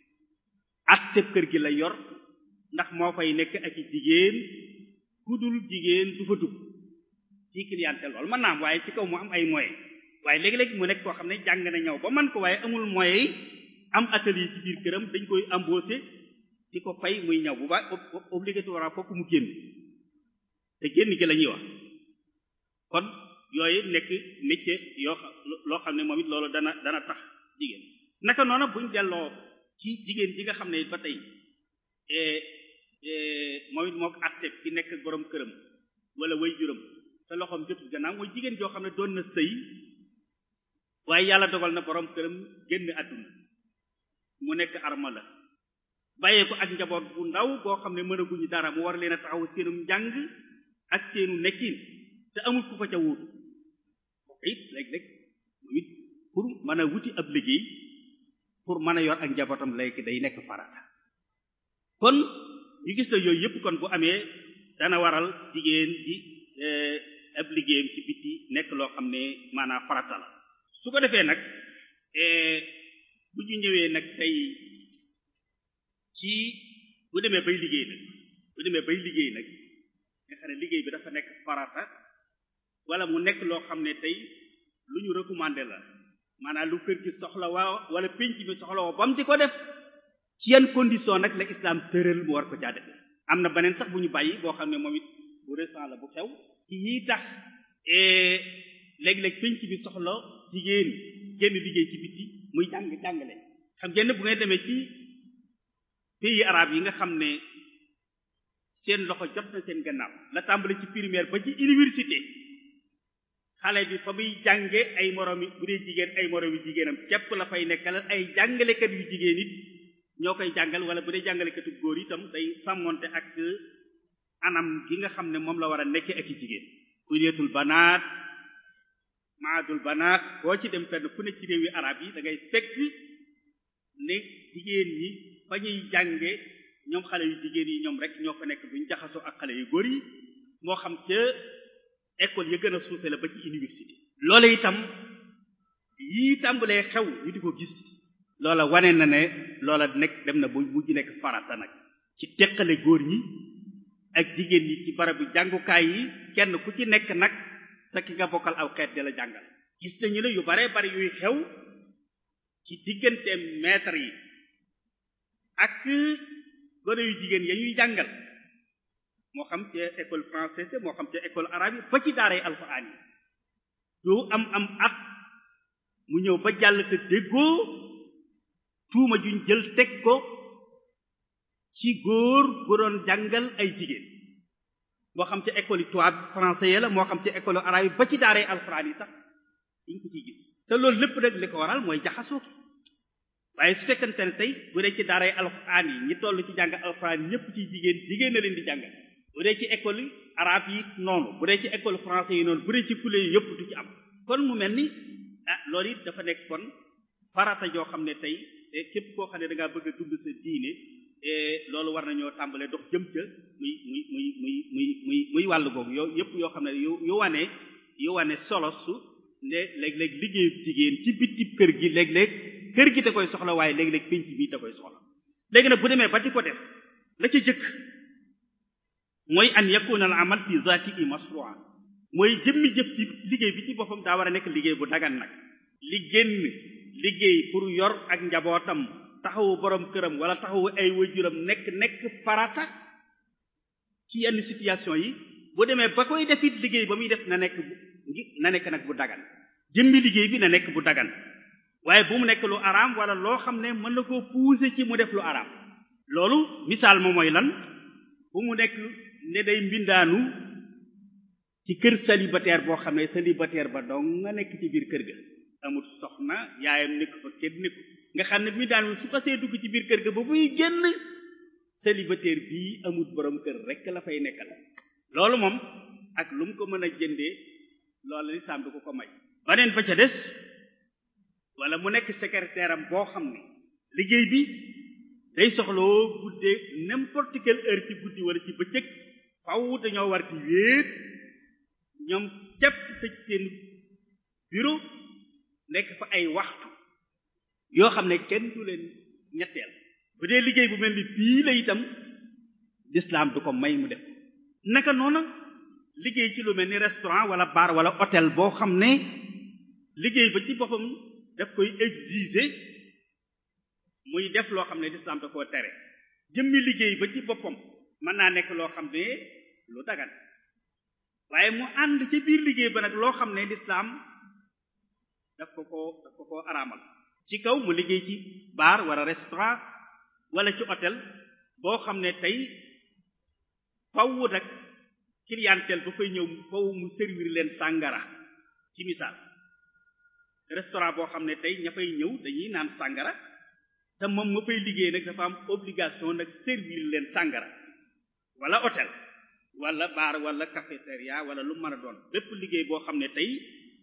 atteb kër gi la yor ndax moo fay nekk ak i jigéen ku dul jigéen du fa dugg ci clientèle loolu mën naa am waaye ci kaw mu am ay moyens waaye léegi-léegi mu nekk koo xam ne jàng na ñëw ba man ko waaye amul moyens yi am atelier ci biir këram dañ koy embaucher di ko fay muy ñëw bu baax obligatoire fokk mu génn te génn gi la ñuy wax kon yooyu nekk métier yoo xam loo xam ne moom it loolu dana dana tax jigéen naka noonu buñ delloo ci jigéen ji nga xam ne ba tey moom it moo ko àtte ki nekk borom këram wala way juram te loxoom jotul gannaaw mooy jigéen joo xam ne doon na sëy waaye yàlla dogal na borom këram génn àdduna mu nekk arma la bàyyee ko ak njaboot bu ndaw boo xam ne mënaguñu dara mu war leen a taxaw seenum njàng ak seenu nekkin te amul ku ko ca wuutu it léeg-léeg moom it pour mën a wuti ab liggéey pour mën a yor ak njabootam léegi day nekk farata kon ñu gis na yooyu yëpp kon bu amee dana waral jigéen ji ab liggéeyam ci biti nekk loo xam ne maanaam farata la su ko defee nag bu ñu ñëwee nag tey ci bu demee bay liggéey nag bu demee bay liggéey nag nga xam ne liggéey bi dafa nekk farata wala mu nekk loo xam ne tey lu ñu recommandé la maanaam lu kër gi soxla waa wala penc bi soxla woo ba mu di ko def ci yan condition nag la islam tëral mu war ko caa defe am na beneen sax bu ñu bàyyi boo xam ne moom it bu récent la bu xew ci yii tax léeg-léeg penc bi soxla jigéen génn liggéey ci biti muy jàng jàngale xam ngeen bu ngeen demee ci pays arabe yi nga xam ne seen loxo jot na seen gannaaw la tàmbali ci primaire ba ci université xale bi fa muy jànge ay moromi bu dee jigéen ay moromi jigéenam képp la fay nekkal ay jàngalekat yu jigéen it ñoo koy jàngal wala bu dee jàngalekatu góor itam day sàmmonte ak anam gi nga xam ne moom la war a nekke ak i jigéen kuliyatul banaat maadul banaat boo ci dem fenn fu ne ci réewi arab yi da ngay fekk ne jigéen ñi fa ñuy jànge ñoom xale yu jigéen yi ñoom rek ñoo fa nekk duñ jaxasoo ak xale yu góor yi moo xam ca école ya gën a suufe la ba ci université loolu itam yii tàmbalee xew ñu di ko gis loola wane na ne loola nekk dem na bu mujj nekk farata nag ci teqale góor ñi ak jigéen ñi ci barabu jàngukaay yi kenn ku ci nekk nag sa ki nga bokkal aw xeet di la jàngal gis nañu ne yu baree bari yuy xew ci diggante maître yi ak gone yu jigéen ya ñuy jàngal moo xam ci école française moo xam ci école arabe yi ba ci daaray alxuraan yi doo am am at mu ñëw ba jàll te déggoo tuuma juñ jël teg ko ci góor gu doon jàngal ay jigéen moo xam ci école yi tubaab français yi la moo xam ci école arabe yi ba ci daaray alxuraan yi sax diñ ko ciy gis te loolu lépp nag li ko waral mooy jaxasoo ki waaye su fekkante ne tey bu dee ci daaray alxuraan yi ñi toll ci jàng alxuraan yi ñëpp ci jigéen jigéen na leen di jàngal bu dee ci école yi arabe yi noonu bu dee ci école français yi noonu bu dee ci fule yi yëpp du ci am kon mu mel ni ah loolu it dafa nekk kon farata joo xam ne tey képp koo xam ne da ngaa bëgg a dund sa diine loolu war nañoo tàmbalee dox jëm ca muy muy muy muy muy muy muy wàll googu yoo yëpp yoo xam ne yu yu wane yu wane solo su ne léeg-léeg liggéeyu jigéen ci bitib kër gi léeg-léeg kër gi da koy soxla waaye léeg-léeg penc bi da koy soxla léegi nag bu demee ba di ko def la ca jëkk mooy an yakuna al amal fi zatihi masru'a mooy jëmmi jëf ci liggéey bi ci boppam daa war a nekk liggéey bu dagan nag li génn liggéey pour yor ak njabootam taxawu borom këram wala taxawu ay wajuram nekk nekk farata ci yenn situation yi bu demee ba koy defit liggéey ba muy def na nekk ngi na nekk nag bu dagan jëmmi liggéey bi na nekk bu dagan waaye bu mu nekk lu araam wala loo xam ne mën na koo pousser ci mu def lu araam loolu misaal ma mooy lan bu mu nekk ne day mbindaanu ci kër célibataire boo xam ne célibataire ba dong nga nekk ci biir kër ga amul soxna yaayam nekk fa kenn nekku nga xam ne mbindaanu su xasee dugg ci biir kër ga ba muy génn célibataire bii amul borom kër rek la fay nekkal loolu moom ak lu mu ko mën a jëndee loolu lislaam du ko ko may baneen ba ca des wala mu nekk secrétaire am boo xam ne liggéey bi day soxloo guddee n'importe quelle heure ci guddi wala ci bëccëg faw dañoo war ci wéet ñoom cepp tëj seen bureau nekk fa ay waxtu yoo xam ne kenn du leen ñetteel bu dee liggéey bu mel ni bii la itam l'islam du ko may mu def naka noona liggéey ci lu mel ni restaurant wala bar wala hôtel boo xam ne liggéey ba ci boppam daf koy exiger muy def loo xam ne lislaam da koo tere jëmmi liggéey ba ci boppam mën naa nekk loo xam ne lu dagan waaye mu ànd ci biir liggéey ba nag loo xam ne lislaam daf ko ko daf ko koo araamal ci kaw mu liggéey ci bar wala restaurant wala ci hôtel boo xam ne tey faw nag clientèle ba koy ñëw faw mu servir leen sàngara ci misaal restaurant boo xam ne tey ña fay ñëw dañuy naan sàngara te moom ma fay liggéey nag dafa am obligation nag servir leen sàngara wala hôtel wala bar wala cafétéria wala lu mën a doon bépp liggéey boo xam ne tey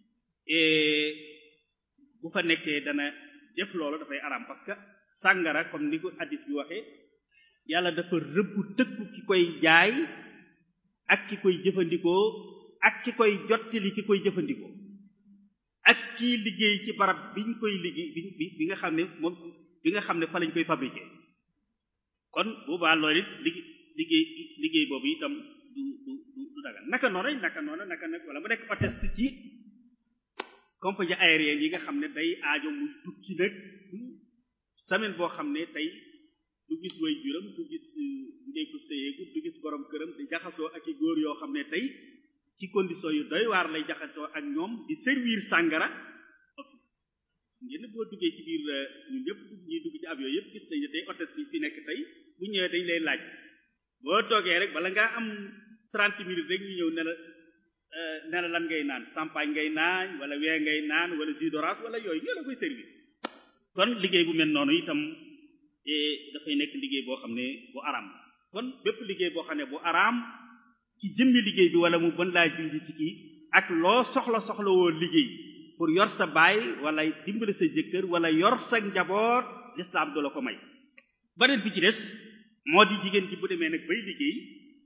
bu fa nekkee dana def loolu dafay araam parce que sàngara comme ni ko hadis bi waxee yàlla dafa rëbb tëkku ki koy jaay ak ki koy jëfandikoo ak ki koy jottali ki koy jëfandikoo ak kii liggéey ci barab biñ koy liggéey bi bi nga xam ne moom bi nga xam ne fa lañ koy fabriqué kon boobaa loolu it liggéey liggéey boobu itam du du du dagal naka noonu naka noonu naka nag wala mu nekk atteste ci compagnie aérienne yi nga xam ne day aajo muy tukki nag semaine boo xam ne tey du gis way juram du gis ndey ko séyeegu du gis borom këram di jaxasoo ak i góor yoo xam ne tey ci condition yu doy waar lay jaxasoo ak ñoom di servir sàngara ngeen boo duggee ci biir ñun ñëpp ñuy dugg ci avion yëpp gis nañu tey hôtel bi fi nekk tey bu ñëwee dañ lay laaj boo toogee rek bala ngaa am 30 minutes rek ñu ñëw ne la ne la lan ngay naan champagne ngay naan wala wee ngay naan wala jus d'orange wala yooyu ñoo la koy servir kon liggéey bu mel noonu itam dafay nekk liggéey boo xam ne bu araam kon bépp liggéey boo xam ne bu araam ci jëmmi liggéey bi wala mu bën laa junj ci kii ak loo soxla soxla woo liggéey pour yor sa baay wala dimbali sa jëkkër wala yor sa njaboot lislaam du la ko may beneen bi ci des moo di jigéen ji bu demee nag bay liggéey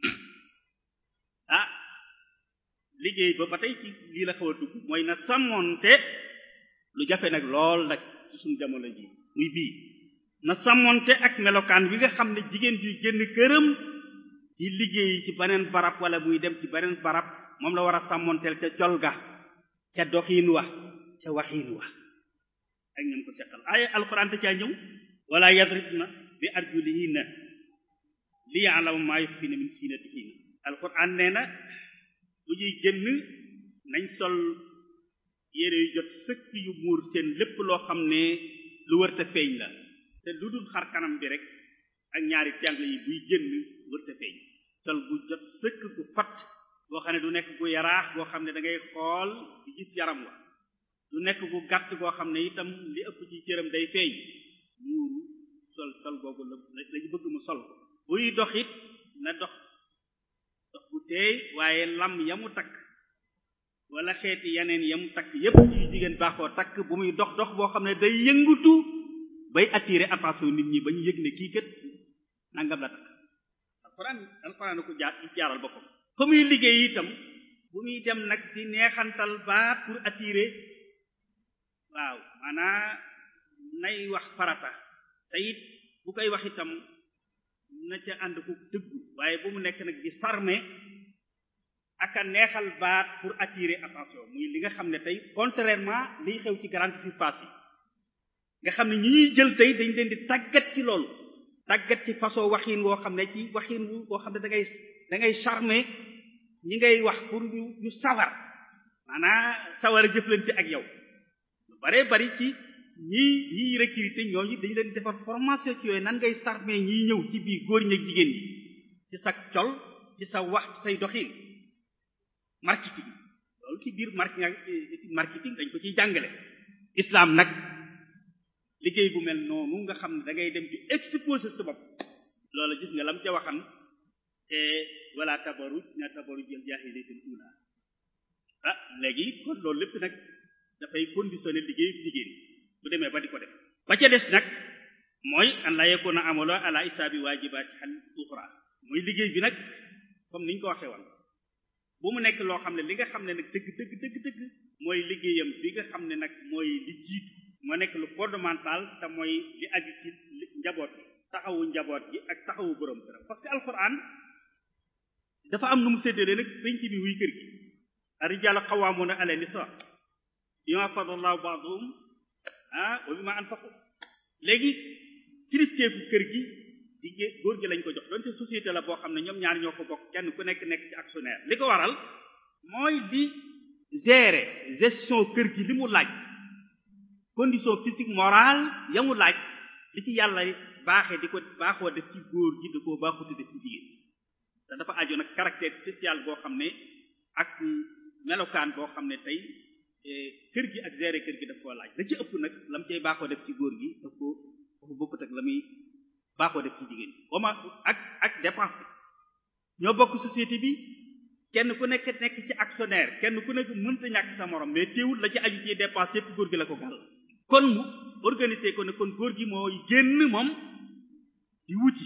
ah liggéey ba ba tey ci lii la xaw a dugg mooy na sàmmoonte lu jafe nag lool nag ci suñu jamono ji muy bii na sàmmoonte ak melokaan wi nga xam ne jigéen juy génn këram di liggéey ci beneen barab wala muy dem ci beneen barab moom la war a sàmmoonteel ca col ga ca doxiin wa ca waxiin wa ak ñam ko seqal ay alxuraan te caa ñëw wala yadribna bi arjulihinna li ya'lamu ma yukhfina min zinatihinna alxuraan nee na bu ñuy génn nañ sol yére yu jot sëkk yu muur seen lépp loo xam ne lu wërta feeñ la te lu dul xar kanam bi rek ak ñaari tàng yi buy génn wërta feeñ sol bu jot sëkk gu fat boo xam ne du nekk gu yaraax boo xam ne da ngay xool di gis yaram wa du nekk gu gàtt goo xam ne itam li ëpp ci cëram day feeñ muuru sol sol googu la lañu bëgg mu sol ko buy dox it na dox dox bu teey waaye lam ya mu takk wala xeeti yeneen ya mu takk yépp ci jigéen baaxoo takk bu muy dox dox boo xam ne day yëngutu bay attirer attention nit ñi ba ñu yëg ne kii kat nangam la takk alxuraan alxuraan ko jaar jaaral boppam fa muy liggéey itam bu muy dem nag di neexantal baat pour attirer waaw maanaa nay wax farata te it bu koy wax itam na ca ànd ko dëggu waaye bu mu nekk nag di sarme ak a neexal baat pour attirer attention muy li nga xam ne tey contrairement liy xew ci grande surface yi nga xam ne ñi ñuy jël tey dañ leen di tàggat ci loolu tàggat ci façon waxin woo xam ne ci waxin wu boo xam ne da ngay da ngay charmer ñi ngay wax pour ñu ñu sawar maanaa sawar a jëflante ak yow lu bare bari ci ñii ñiy recruter ñooñu dañu leen defar formation ci yooyu nan ngay charmer ñiy ñëw ci biir góor ñi ak jigéen ñi ci sa col ci sa wax ci say doxin marketing loolu ci biir marketing dañ ko ciy jàngale islam nag liggéey bu mel noonu nga xam ne da ngay dem di exposer sa bopp loolu gis nga lam ca waxan te wala tabaruj na tabaruj jël jaahiliyatul ula ah léegi kon loolu lépp nag dafay conditionner liggéey jigéen bu demee ba di ko def ba ca des nag mooy an la yakuna amalo ala isaabi waajibaati xal uxra mooy liggéey bi nag comme niñ ko waxee woon bu mu nekk loo xam ne li nga xam ne nag dëgg dëgg dëgg dëgg mooy liggéeyam bi nga xam ne nag mooy li jiitu moo nekk lu fondamental te mooy li aju ci njaboot gi taxawu njaboot gi ak taxawu borom këram parce que alquran dafa am nu mu séddale nag penc bi muy kër gi ar-rijaalu qawwaamuuna ala nisaa bimaa faddala Allahu ba'dahum ah wa bimaa anfaqu léegi kilifteefu kër gi jigéen góor gi lañ ko jox donte société la boo xam ne ñoom ñaar ñoo ko bokk kenn ku nekk nekk ci actionnaire li ko waral mooy di gérer gestion kër gi li mu laaj condition physique morale ya mu laaj li ci yàlla baaxee di ko baaxoo def ci góor gi da koo baaxuti def ci jigéen te dafa aju nag caractère spécial boo xam ne ak melokaan boo xam ne tey kër gi ak gérer kër gi daf koo laaj la ci ëpp nag lam cay baaxoo def ci góor gi daf ko dafa bokkut ak la muy baaxoo def ci jigéen oma ak ak dépense bi ñoo bokk société bi kenn ku nekk nekk ci actionnaire kenn ku nekk mënta ñàkk sa morom mais teewul la ci aju ci dépense yépp góor gi la ko gàll kon mu organiser ko ne kon góor gi mooy génn moom di wuti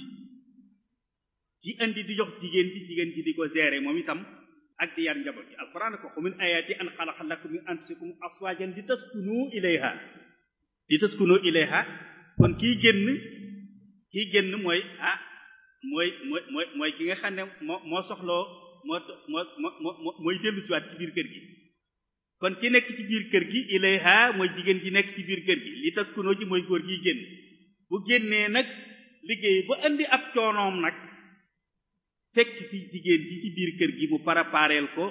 di indi di jox jigéen ji jigéen ji di ko gérer moom itam ak di yar njaboot gi alquran ko min ayati an xalaqa lakum min anfusikum aswajan li taskunu ilayha li taskunu ilayha kon kii génn kii génn mooy ah mooy mooy mooy mooy ki nga xam ne moo moo soxloo moo moo moo mooy dellu siwaat ci biir kër gi kon ki nekk ci biir kër gi ilayha mooy jigéen ji nekk ci biir kër gi li taskunoo ji mooy góor gi génn bu génnee nag liggéey ba indi ab coonoom nag fekk fi jigéen ji ci biir kër gi mu parapareel ko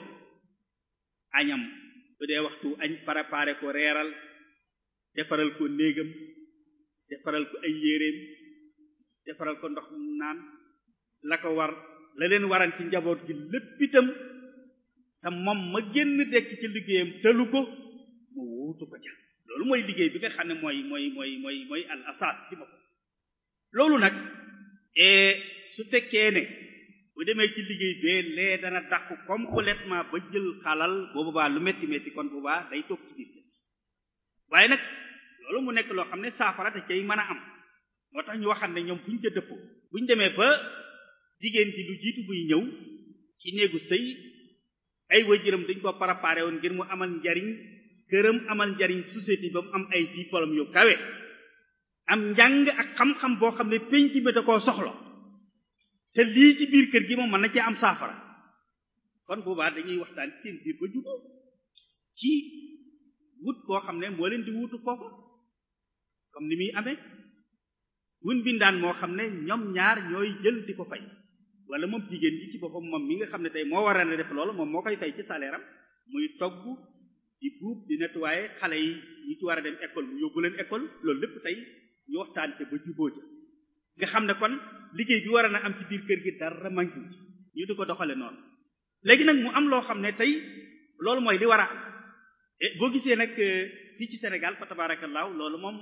añam bu dee waxtu añ paraparé ko reeral defaral ko néegam defaral ko ay yéreem defaral ko ndox mu naan la ko war la leen waran ci njaboot gi lépp itam te moom ma génn dekk ci liggéeyam tëlu ko mu wuutu ko ca loolu mooy liggéey bi nga xam ne mooy mooy mooy mooy mooy al asas ci bopp loolu nag su fekkee ne bu demee ci liggéey bee lee dana dàqu complètement ba jël xalal boobu baa lu metti metti kon bu baa day toog ci biir waaye nag loolu mu nekk loo xam ne saafara te cay mën a am moo tax ñu waxam ne ñoom buñ ca dëppoo buñ demee ba jigéen ji lu jiitu buy ñëw ci néegu sëy ay waajuram dañ ko préparé woon ngir mu amal njariñ këram amal njariñ société ba mu am ay diplôme yu kawe am njàng ak xam-xam boo xam ne penc bi da koo soxla te lii ci biir kër gi moom mën na cee am saafara kon boobaa dañuy waxtaan ci seen biir ba jubóo ci wut koo xam ne moo leen di wutu foofa comme ni muy amee wun bindaan moo xam ne ñoom ñaar ñooy jël di ko fay wala moom jigéen ji ci boppam moom mi nga xam ne tey moo war a def loolu moom moo koy fay ci salaire am muy togg di buub di nettoyer xale yi ñi ci war a dem école mu yóbbu leen école loolu lépp tey ñu waxtaan te ba jubóo ja nga xam ne kon liggéey bi war a na am ci biir kër gi dara manqué ci ñu di ko doxale noonu léegi nag mu am loo xam ne tey loolu mooy li war a am boo gisee nag fii ci Sénégal fa tabaarakallaahu loolu moom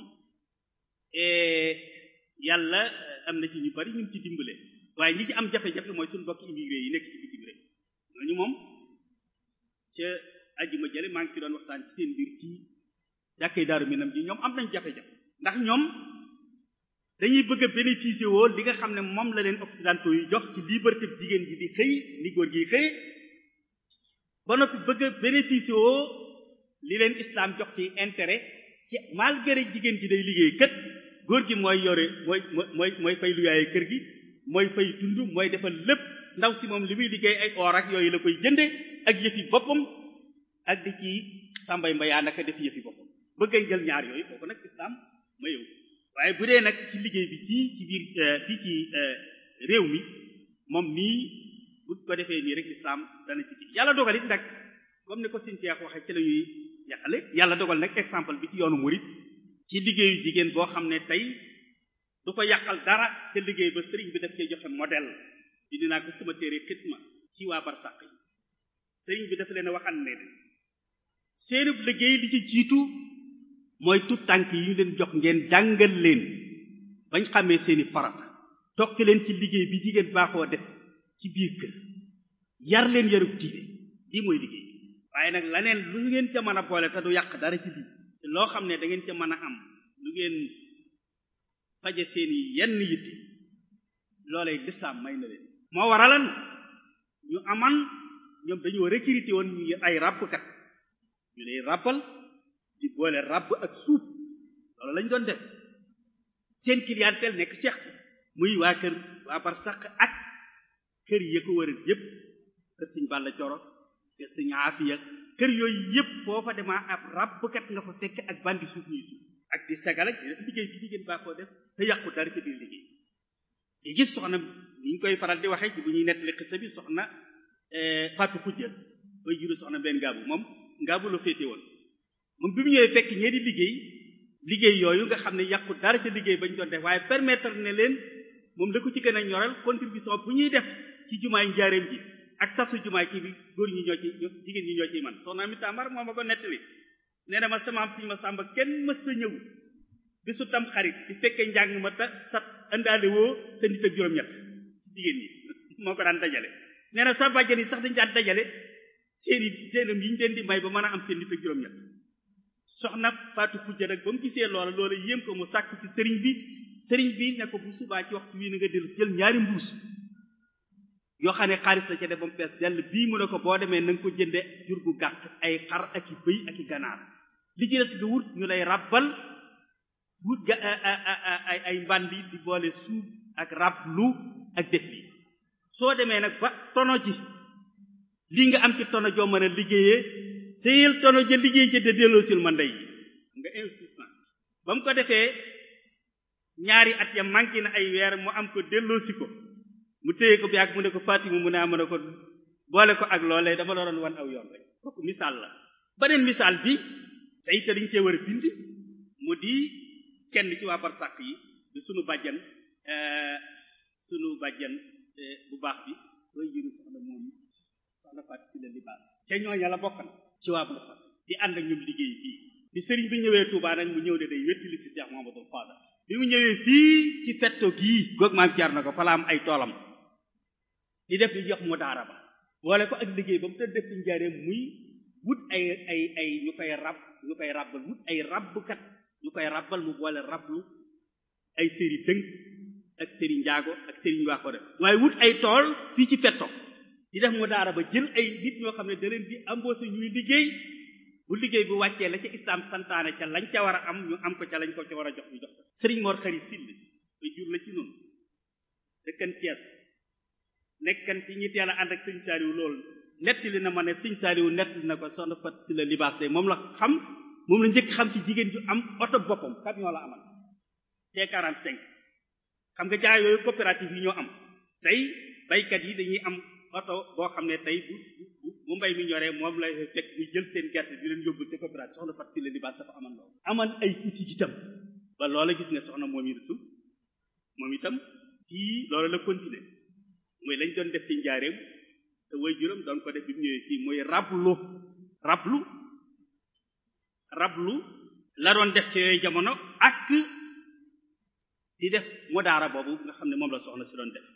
yàlla am na ci ñu bari ñu ci dimbale waaye ñi ci am jafe-jafe mooy suñu bokk immigré yi nekk ci bitim rek ñooñu moom ca ajjuma jële maa ngi ci doon waxtaan ci seen biir ci jàkkee daaru minam ji ñoom am nañ jafe-jafe ndax ñoom dañuy bëgg a bénéficier woo li nga xam ne moom la leen occidentaux yi jox ci liberté jigéen ji di xëy ni góor gi xëy ba noppi bëgg a bénéficier woo li leen islam jox ci intérêt ci malgré jigéen ji day liggéey kët góor gi mooy yore mooy mooy mooy fay lu yaaye kër gi mooy fay dund mooy defal lépp ndaw si moom li muy liggéey ay or ak yooyu la koy jënde ak yëfi boppam ak di ci sàmbay mbayaa naka def yëfi boppam bëgg a jël ñaar yooyu kooku nag islam mayewu waaye bu dee nag ci liggéey bi fii ci biir fii ci réew mi moom nii bu ko defee nii rek islam dana ci kii yàlla dogal it nag comme ni ko sëñ Cheikh waxee ci la ñuy yàqale yàlla dogal nag exemple bi ci yoonu murid ci liggéeyu jigéen boo xam ne tey du ko yàqal dara te liggéey ba sëriñ bi daf cee joxe modèle dindi naa ko sama téere xitma ci waa barsàq yi sëriñ bi dafa leen a waxal ne seenub liggéey li ci jiitu mooy tout tànk yi ñu leen jox ngeen jàngal leen bañ xamee seeni farata tokki leen ci liggéey bi jigéen baaxoo def ci biir kër yar leen yarub diine lii mooy liggéey waaye nag laneen lu ngeen ca mën a boole te du yàq dara ci lii te loo xam ne da ngeen ca mën a am lu ngeen faje seeni yenn yitte loolee lislaam may na leen moo waralan ñu aman ñoom dañoo recruter woon ñu ay ràbbkat ñu lay ràbbal di boole ràbb ak suuf loolu lañ doon def seen clientèle nekk seex si muy waa kër waa bar saq ak kër yi ko wëral yépp kër sëñ Balla Coro kër sëñ Aafiya kër yooyu yëpp foofa demaa ab ràbbkat nga fa fekk ak bandi suuf ñuy suuf ak di sagal ak di def liggéey bi jigéen baa koo def te yàqu dara ci biir liggéey yi gis soxna ni ñu koy faral di waxee ci bu ñuy nettali xisa bi soxna Fatou Khoudia bay juru soxna benn ngaabu moom ngaabu la féete woon moom bi mu ñëwee fekk ñee di liggéey liggéey yooyu nga xam ne yàqu dara ca liggéey bañ doon def waaye permettre ne leen moom la ko ci gën a ñoral contribution bu ñuy def ci jumaay njaareem ji ak sasu jumaay kii bi góor ñi ñoo ci jigéen ñi ñoo ciy man soxna mi tamar moo ma ko nettali nee na ma samaam siñu ma sàmba kenn mës sa ñëw bisu tam xarit di fekkee njàng ma ta sat indaale woo sa nit ak juróom-ñett jigéen ñi moo ko daan dajale nee na sa bàjjan yi sax dañu daan dajale seeni seenam yi ñu leen di may ba mën a am seen nit ak juróom-ñett soxna Faatu Xujja nag ba mu gisee loola loola yéem ko mu sàkku ci sëriñ bi sëriñ bi ne ko bu subaa ci waxtu wii na nga dellu jël ñaari mbuus yoo xam ne xaalis la ca def ba mu fees dell bii mu ne ko boo demee na nga ko jënde jur gu gàtt ay xar ak i bëy ak i ganaar li ci des nga wut ñu lay rabbal wut ga ay ay mbandi di boole suub ak rablu ak def lii soo demee nag ba tono ji lii nga am ci tono joo mën a liggéeyee téyel tono ja liggéey ca te delloo sil ma ndey nga investissement ba mu ko defee ñaari at ya manqué na ay weer mu am ko delloosi ko mu téye ko bi ak mu ne ko Fatima mu ne am ne ko boole ko ak loolee dama la doon wan aw yoon rek kooku misaal la beneen misaal bi te it dañ cee war a bind mu di kenn ci waa barsàq yi di sunu bàjjan sunu bàjjan bu baax bi koy jëru soxna moom soxna Fatou si la libaas ca ñooña la bokk na ci waa barsàq di ànd ak ñoom liggéey bii di sëriñ bi ñëwee Touba nag mu ñëw de day wettili si Cheikh Mamadou Fadal bi mu ñëwee fii ci fetto gii goog maam jaar na ko fa la am ay toolam di def li jox mu daara ba boole ko ak liggéey ba mu te def ci njaareem muy wut ay ay ay ñu koy rab ñu koy rabbal wut ay rabbkat ñu koy rabbal mu boole rablu ay séri dënk ak séri njaago ak séri ñu waa ko def waaye wut ay tool fii ci fetto di def mu daara ba jël ay nit ñoo xam ne da leen di embauché ñuy liggéey bu liggéey bu wàccee la ca islam santaane ca lañ ca war a am ñu am ko ca lañ ko ca war a jox ñu jox ko sëriñ Mor xari sill ba jur la ci noonu dëkkan Cees nekkan ci ñi teel a ànd ak sëñ Saaliwu loolu nettali na ma ne sëñ Saaliwu nettali na ko soxna fat si la libaas de moom la xam moom la njëkk xam ci jigéen ju am oto boppam camion la amal T45 xam nga jaay yooyu coopérative yi ñoo am tey baykat yi dañuy am oto boo xam ne tey bu bu mbay mi ñoree moom lay fekk ñu jël seen gerte di leen yóbbu te coopérative soxna fat si la libaas dafa amal loolu amal ay outil itam ba loola gis nga soxna moom itam moom itam fii loolu la continuer mooy lañ doon def ci njaareem te way juróom doon ko def bi mu ñëwee fii mooy rablu rablu rablu la doon def ci yooyu jamono ak di def mu daara boobu nga xam ne moom la soxna si doon def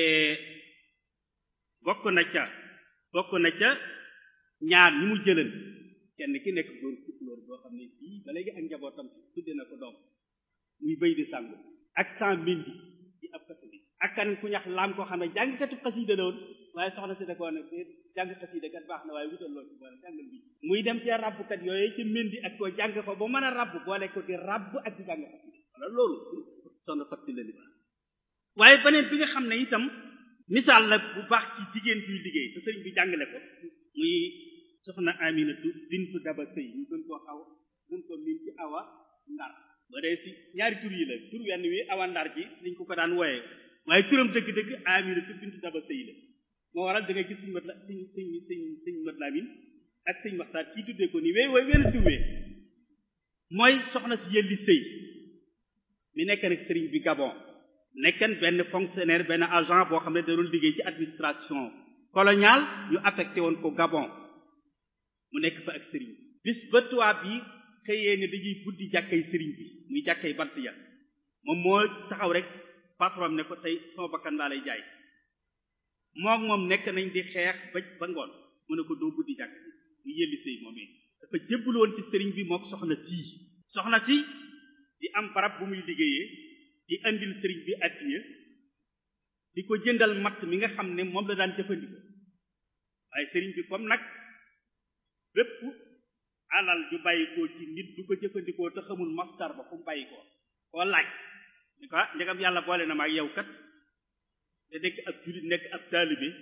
bokk na ca bokk na ca ñaar ñi mu jëlan kenn ki nekk góor tukulóor boo xam ne fii ba léegi ak njabootam tudde na ko doom muy béy di sàngu ak sans mindi di ab catholique ak kan ku ñax laam koo xam ne jàngkatu xasida la woon waaye soxna si da koo ne jàng xasida kat baax na waaye wutal lool ci boole jàngal bi muy dem ci rabbkat yooyu ci mindi ak koo jàng fa ba mën a rabb boole ko di rabb ak di jàng xasida wala loolu soxna fat si la li baax waaye beneen bi nga xam ne itam misaal la bu baax ci jigéen buy liggéey te sëriñ bi jàngale ko muy soxna Aminatu bintu Daba Sëy ñu gën koo xaw gën koo min ci awa ndar ba dee si ñaari tur yi la tur wenn wi awa ndar ji liñ ko ko daan wooyee waaye turam dëgg-dëgg Aminatu bintu Daba Sëy la moo waral da nga gis suñu mat la suñ suñ suñ suñ mat laamin ak suñ waxtaan kii tuddee ko nii wéy wooy wenn tur wee mooy soxna si yëlli sëy mi nekk nag sëriñ bi Gabon nekkan benn fonctionnaire benn agent boo xam ne da doon liggéey ci administration coloniale ñu affecté woon ko Gabon mu nekk fa ak sëriñ bis ba tubaab yi xëyee ne dañuy buddi jàkkay sëriñ bi muy jàkkay bant ya moom moo taxaw rek patron ne ko tey sama bakkan laa lay jaay moom moom nekk nañ di xeex ba ba ngoon mu ne ko doo buddi jàkk mu yëlli sëy moomee dafa jébbal woon ci sëriñ bi mook soxna sii soxna si di am barab bu muy liggéeyee di andil sëriñ bi addiya di ko jëndal matt mi nga xam ne moom la daan jëfandikoo waaye sëriñ bi comme nag bépp alal ju bàyyikoo ci nit du ko jëfandikoo te xamul mastar ba fu mu bàyyikoo koo laaj ni ko ndegam yàlla boole na ma ak yow kat te nekk ab jullit nekk ab taalibe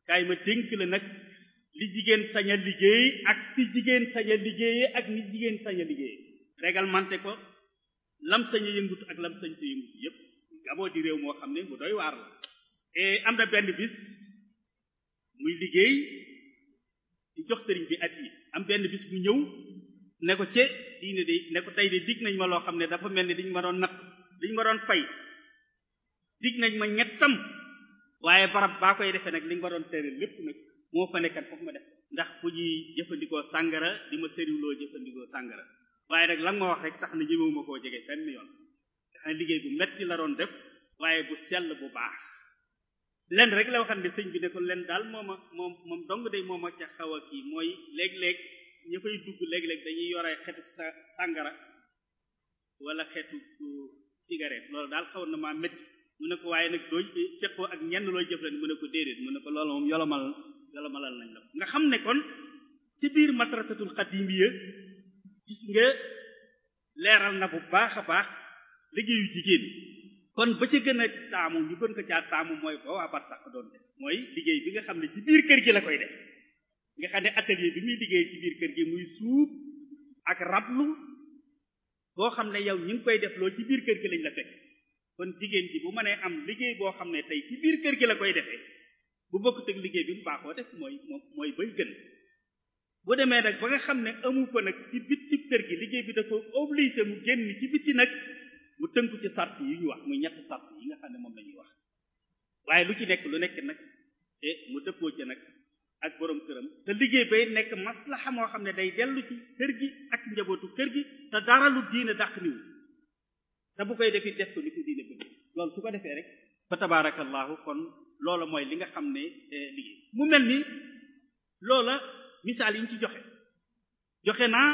kaay ma dénk la nag li jigéen sañ a liggéey ak fi jigéen sañ a liggéeyee ak ni jigéen sañ a liggéeyee réglementé ko lam sañ a yëngutu ak lam sañ a yëngutu yépp Gabon di réew moo xam ne bu doy waar la et am na benn bis muy liggéey di jox sëriñ bi at yi am benn bis mu ñëw ne ko ce diine de ne ko tey de dig nañ ma loo xam ne dafa mel ni dañ ma doon natt dañ ma doon fay dig nañ ma ñettam waaye barab baa koy defee nag li nga ma doon tere lépp nag moo fa nekkat foofu ma def ndax fu ñuy jëfandikoo sàngara di ma sëriwloo jëfandikoo sàngara waaye nag la nga ma wax rek tax na ñëwewuma koo jege fenn yoon tax na liggéey bu metti la doon def waaye bu sell bu baax len rek la waxam ne sëñ bi ne ko len daal mooma moom moom dong day mooma ca xaw a kii mooy léeg-léeg ña fay dugg léeg-léeg dañuy yore xetu sa sàngara wala xetu cigarette loolu daal xaw na maa métti mu ne ko waaye nag doo seqoo ak ñenn looy jëflan mu ne ko déedéet mu ne ko loolu moom yolomal yolomalal nañ la nga xam ne kon ci biir madrasatul xadimiya gis nga leeral na bu baax a baax liggéeyu jigéen kon ba ca gën a taamu ñu gën ko caa taamu mooy ba waa bar sax doon def mooy liggéey bi nga xam ne ci biir kër gi la koy def nga xam ne atelier bi muy liggéey ci biir kër gi muy suub ak rablu boo xam ne yow ñi ngi koy def loolu ci biir kër gi lañ la fekk kon jigéen ji bu mënee am liggéey boo xam ne tey ci biir kër gi la koy defee bu bokkut ak liggéey bi mu baaxoo def mooy mooy bay gën bu demee nag ba nga xam ne amu ko nag ci bitti kër gi liggéey bi da ko obligé mu génn ci bitti nag mu tënku ci sart yi ñu wax muy ñett sart yi nga xam ne moom la ñuy wax waaye lu ci nekk lu nekk nag te mu dëppoo ci nag ak borom këram te liggéey bay nekk maslaxa moo xam ne day dellu ci kër gi ak njabootu kër gi te dara lu diine dàq niwu te bu koy defi def ko ni ko diine bëgg loolu su ko defee rek fa tabarakallahu kon loola mooy li nga xam ne liggéey mu mel ni loola misaal yi ñu ci joxe joxe naa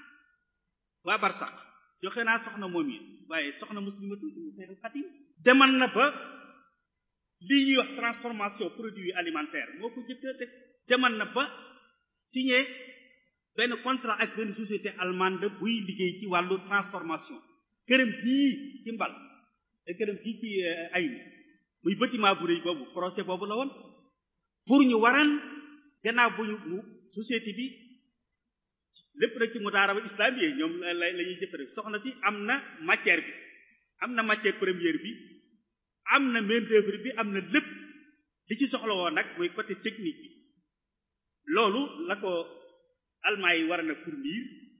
waa barsax joxe naa soxna moom yi waaye soxna muslimatu Seexul Xadim demal na ba lii ñuy wax transformation produit alimentaire moo ko jëkk def demal na ba signé benn contrat ak benn société allemande buy liggéey ci wàllu transformation këram fii ci mbal te këram fii ci ay muy bâtiment bu rëy boobu projet boobu la woon pour ñu waran gannaaw bu ñu mu société bi lépp rek ci mudaaraba islamique ñoom la la ñuy jëfandikoo soxna si am na matière bi am na matière première bi am na main d'œuvre bi am na lépp li ci soxla woon nag mooy côté technique bi loolu la ko allemand yi war na fournir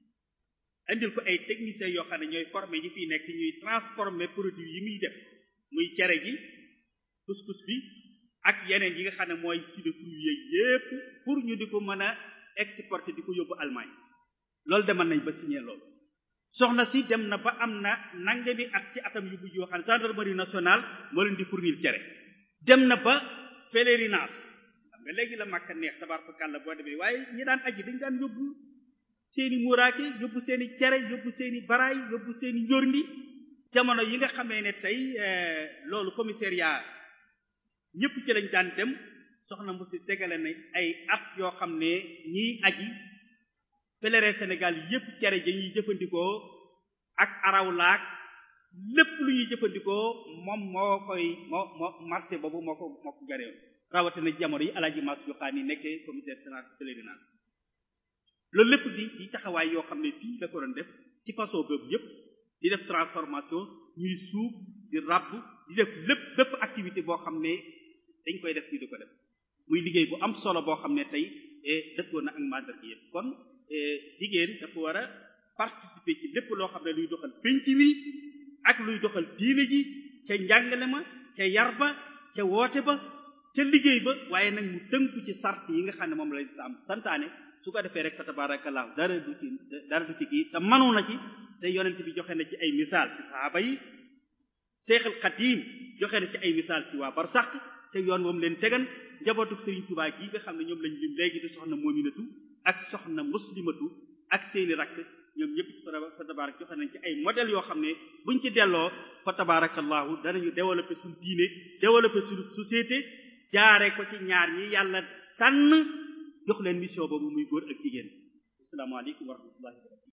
indil ko ay techniciens yoo xam ne ñooy former ñi fiy nekk ñuy transformer produit yi muy def muy cere gi couscous bi ak yeneen yi nga xam ne mooy sud fruits yépp pour ñu di ko mën a exporter di ko yóbbu Allemagne loolu demal nañ ba signé loolu soxna si dem na ba am na nangami at ci atam yu mujj yoo xam ne gendarmerie nationale moo leen di fournir cere dem na ba pèlerinage xam nga léegi la Makka neex tabarkalla boo demee waaye ñi daan aji dañ daan yóbbu seeni muuraake yóbbu seeni cere yóbbu seeni baraay yóbbu seeni njorndi jamono yi nga xamee ne tey loolu commissariat ñëpp ci lañ daan dem soxna mu si tegale na ay at yoo xam ne ñiy aji pèlerin Sénégal yëpp cere ja ñuy jëfandikoo ak arawlaak lépp lu ñuy jëfandikoo moom moo koy moo moo marché boobu moo ko moo ko gareew rawatina jamono yi alaaji mas joxaan yi nekkee commissaire sénat pèlerinage loolu lépp di di taxawaay yoo xam ne fii la ko doon def ci façon boobu yëpp di def transformation ñuy suuf di ràbb di def lépp bépp activité boo xam ne dañ koy def fii di ko def muy liggéey bu am solo boo xam ne tey dëppoo na ak mandar gi yëpp kon jigéen dafa war a participer ci lépp loo xam ne luy doxal penc wi ak luy doxal diine ji ca njàngale ma ca yar ba ca woote ba ca liggéey ba waaye nag mu tënku ci sart yi nga xam ne moom la am santaane su ko defee rek fa tabarakallah dara du ci dara du ci kii te manu na ci te yonent bi joxe na ci ay misaal ci sahaaba yi Seexul Xadiim joxe na ci ay misaal ci waa barsax te yoon moom leen tegan njabootu Sëriñ Tuubaa gi nga xam ne ñoom lañ lim léegi di soxna moominatu ak soxna muslimatu ak seeni rakk ñoom ñëpp fa tabarak joxe nañ ci ay modèles yoo xam ne buñ ci delloo fa tabarakallahu danañu développer suñu diine développer suñu société jaare ko ci ñaar ñi yàlla tànn jox leen mission boobu muy góor ak jigéen asalaamaaleykum wa rahmatullahi wa barakatu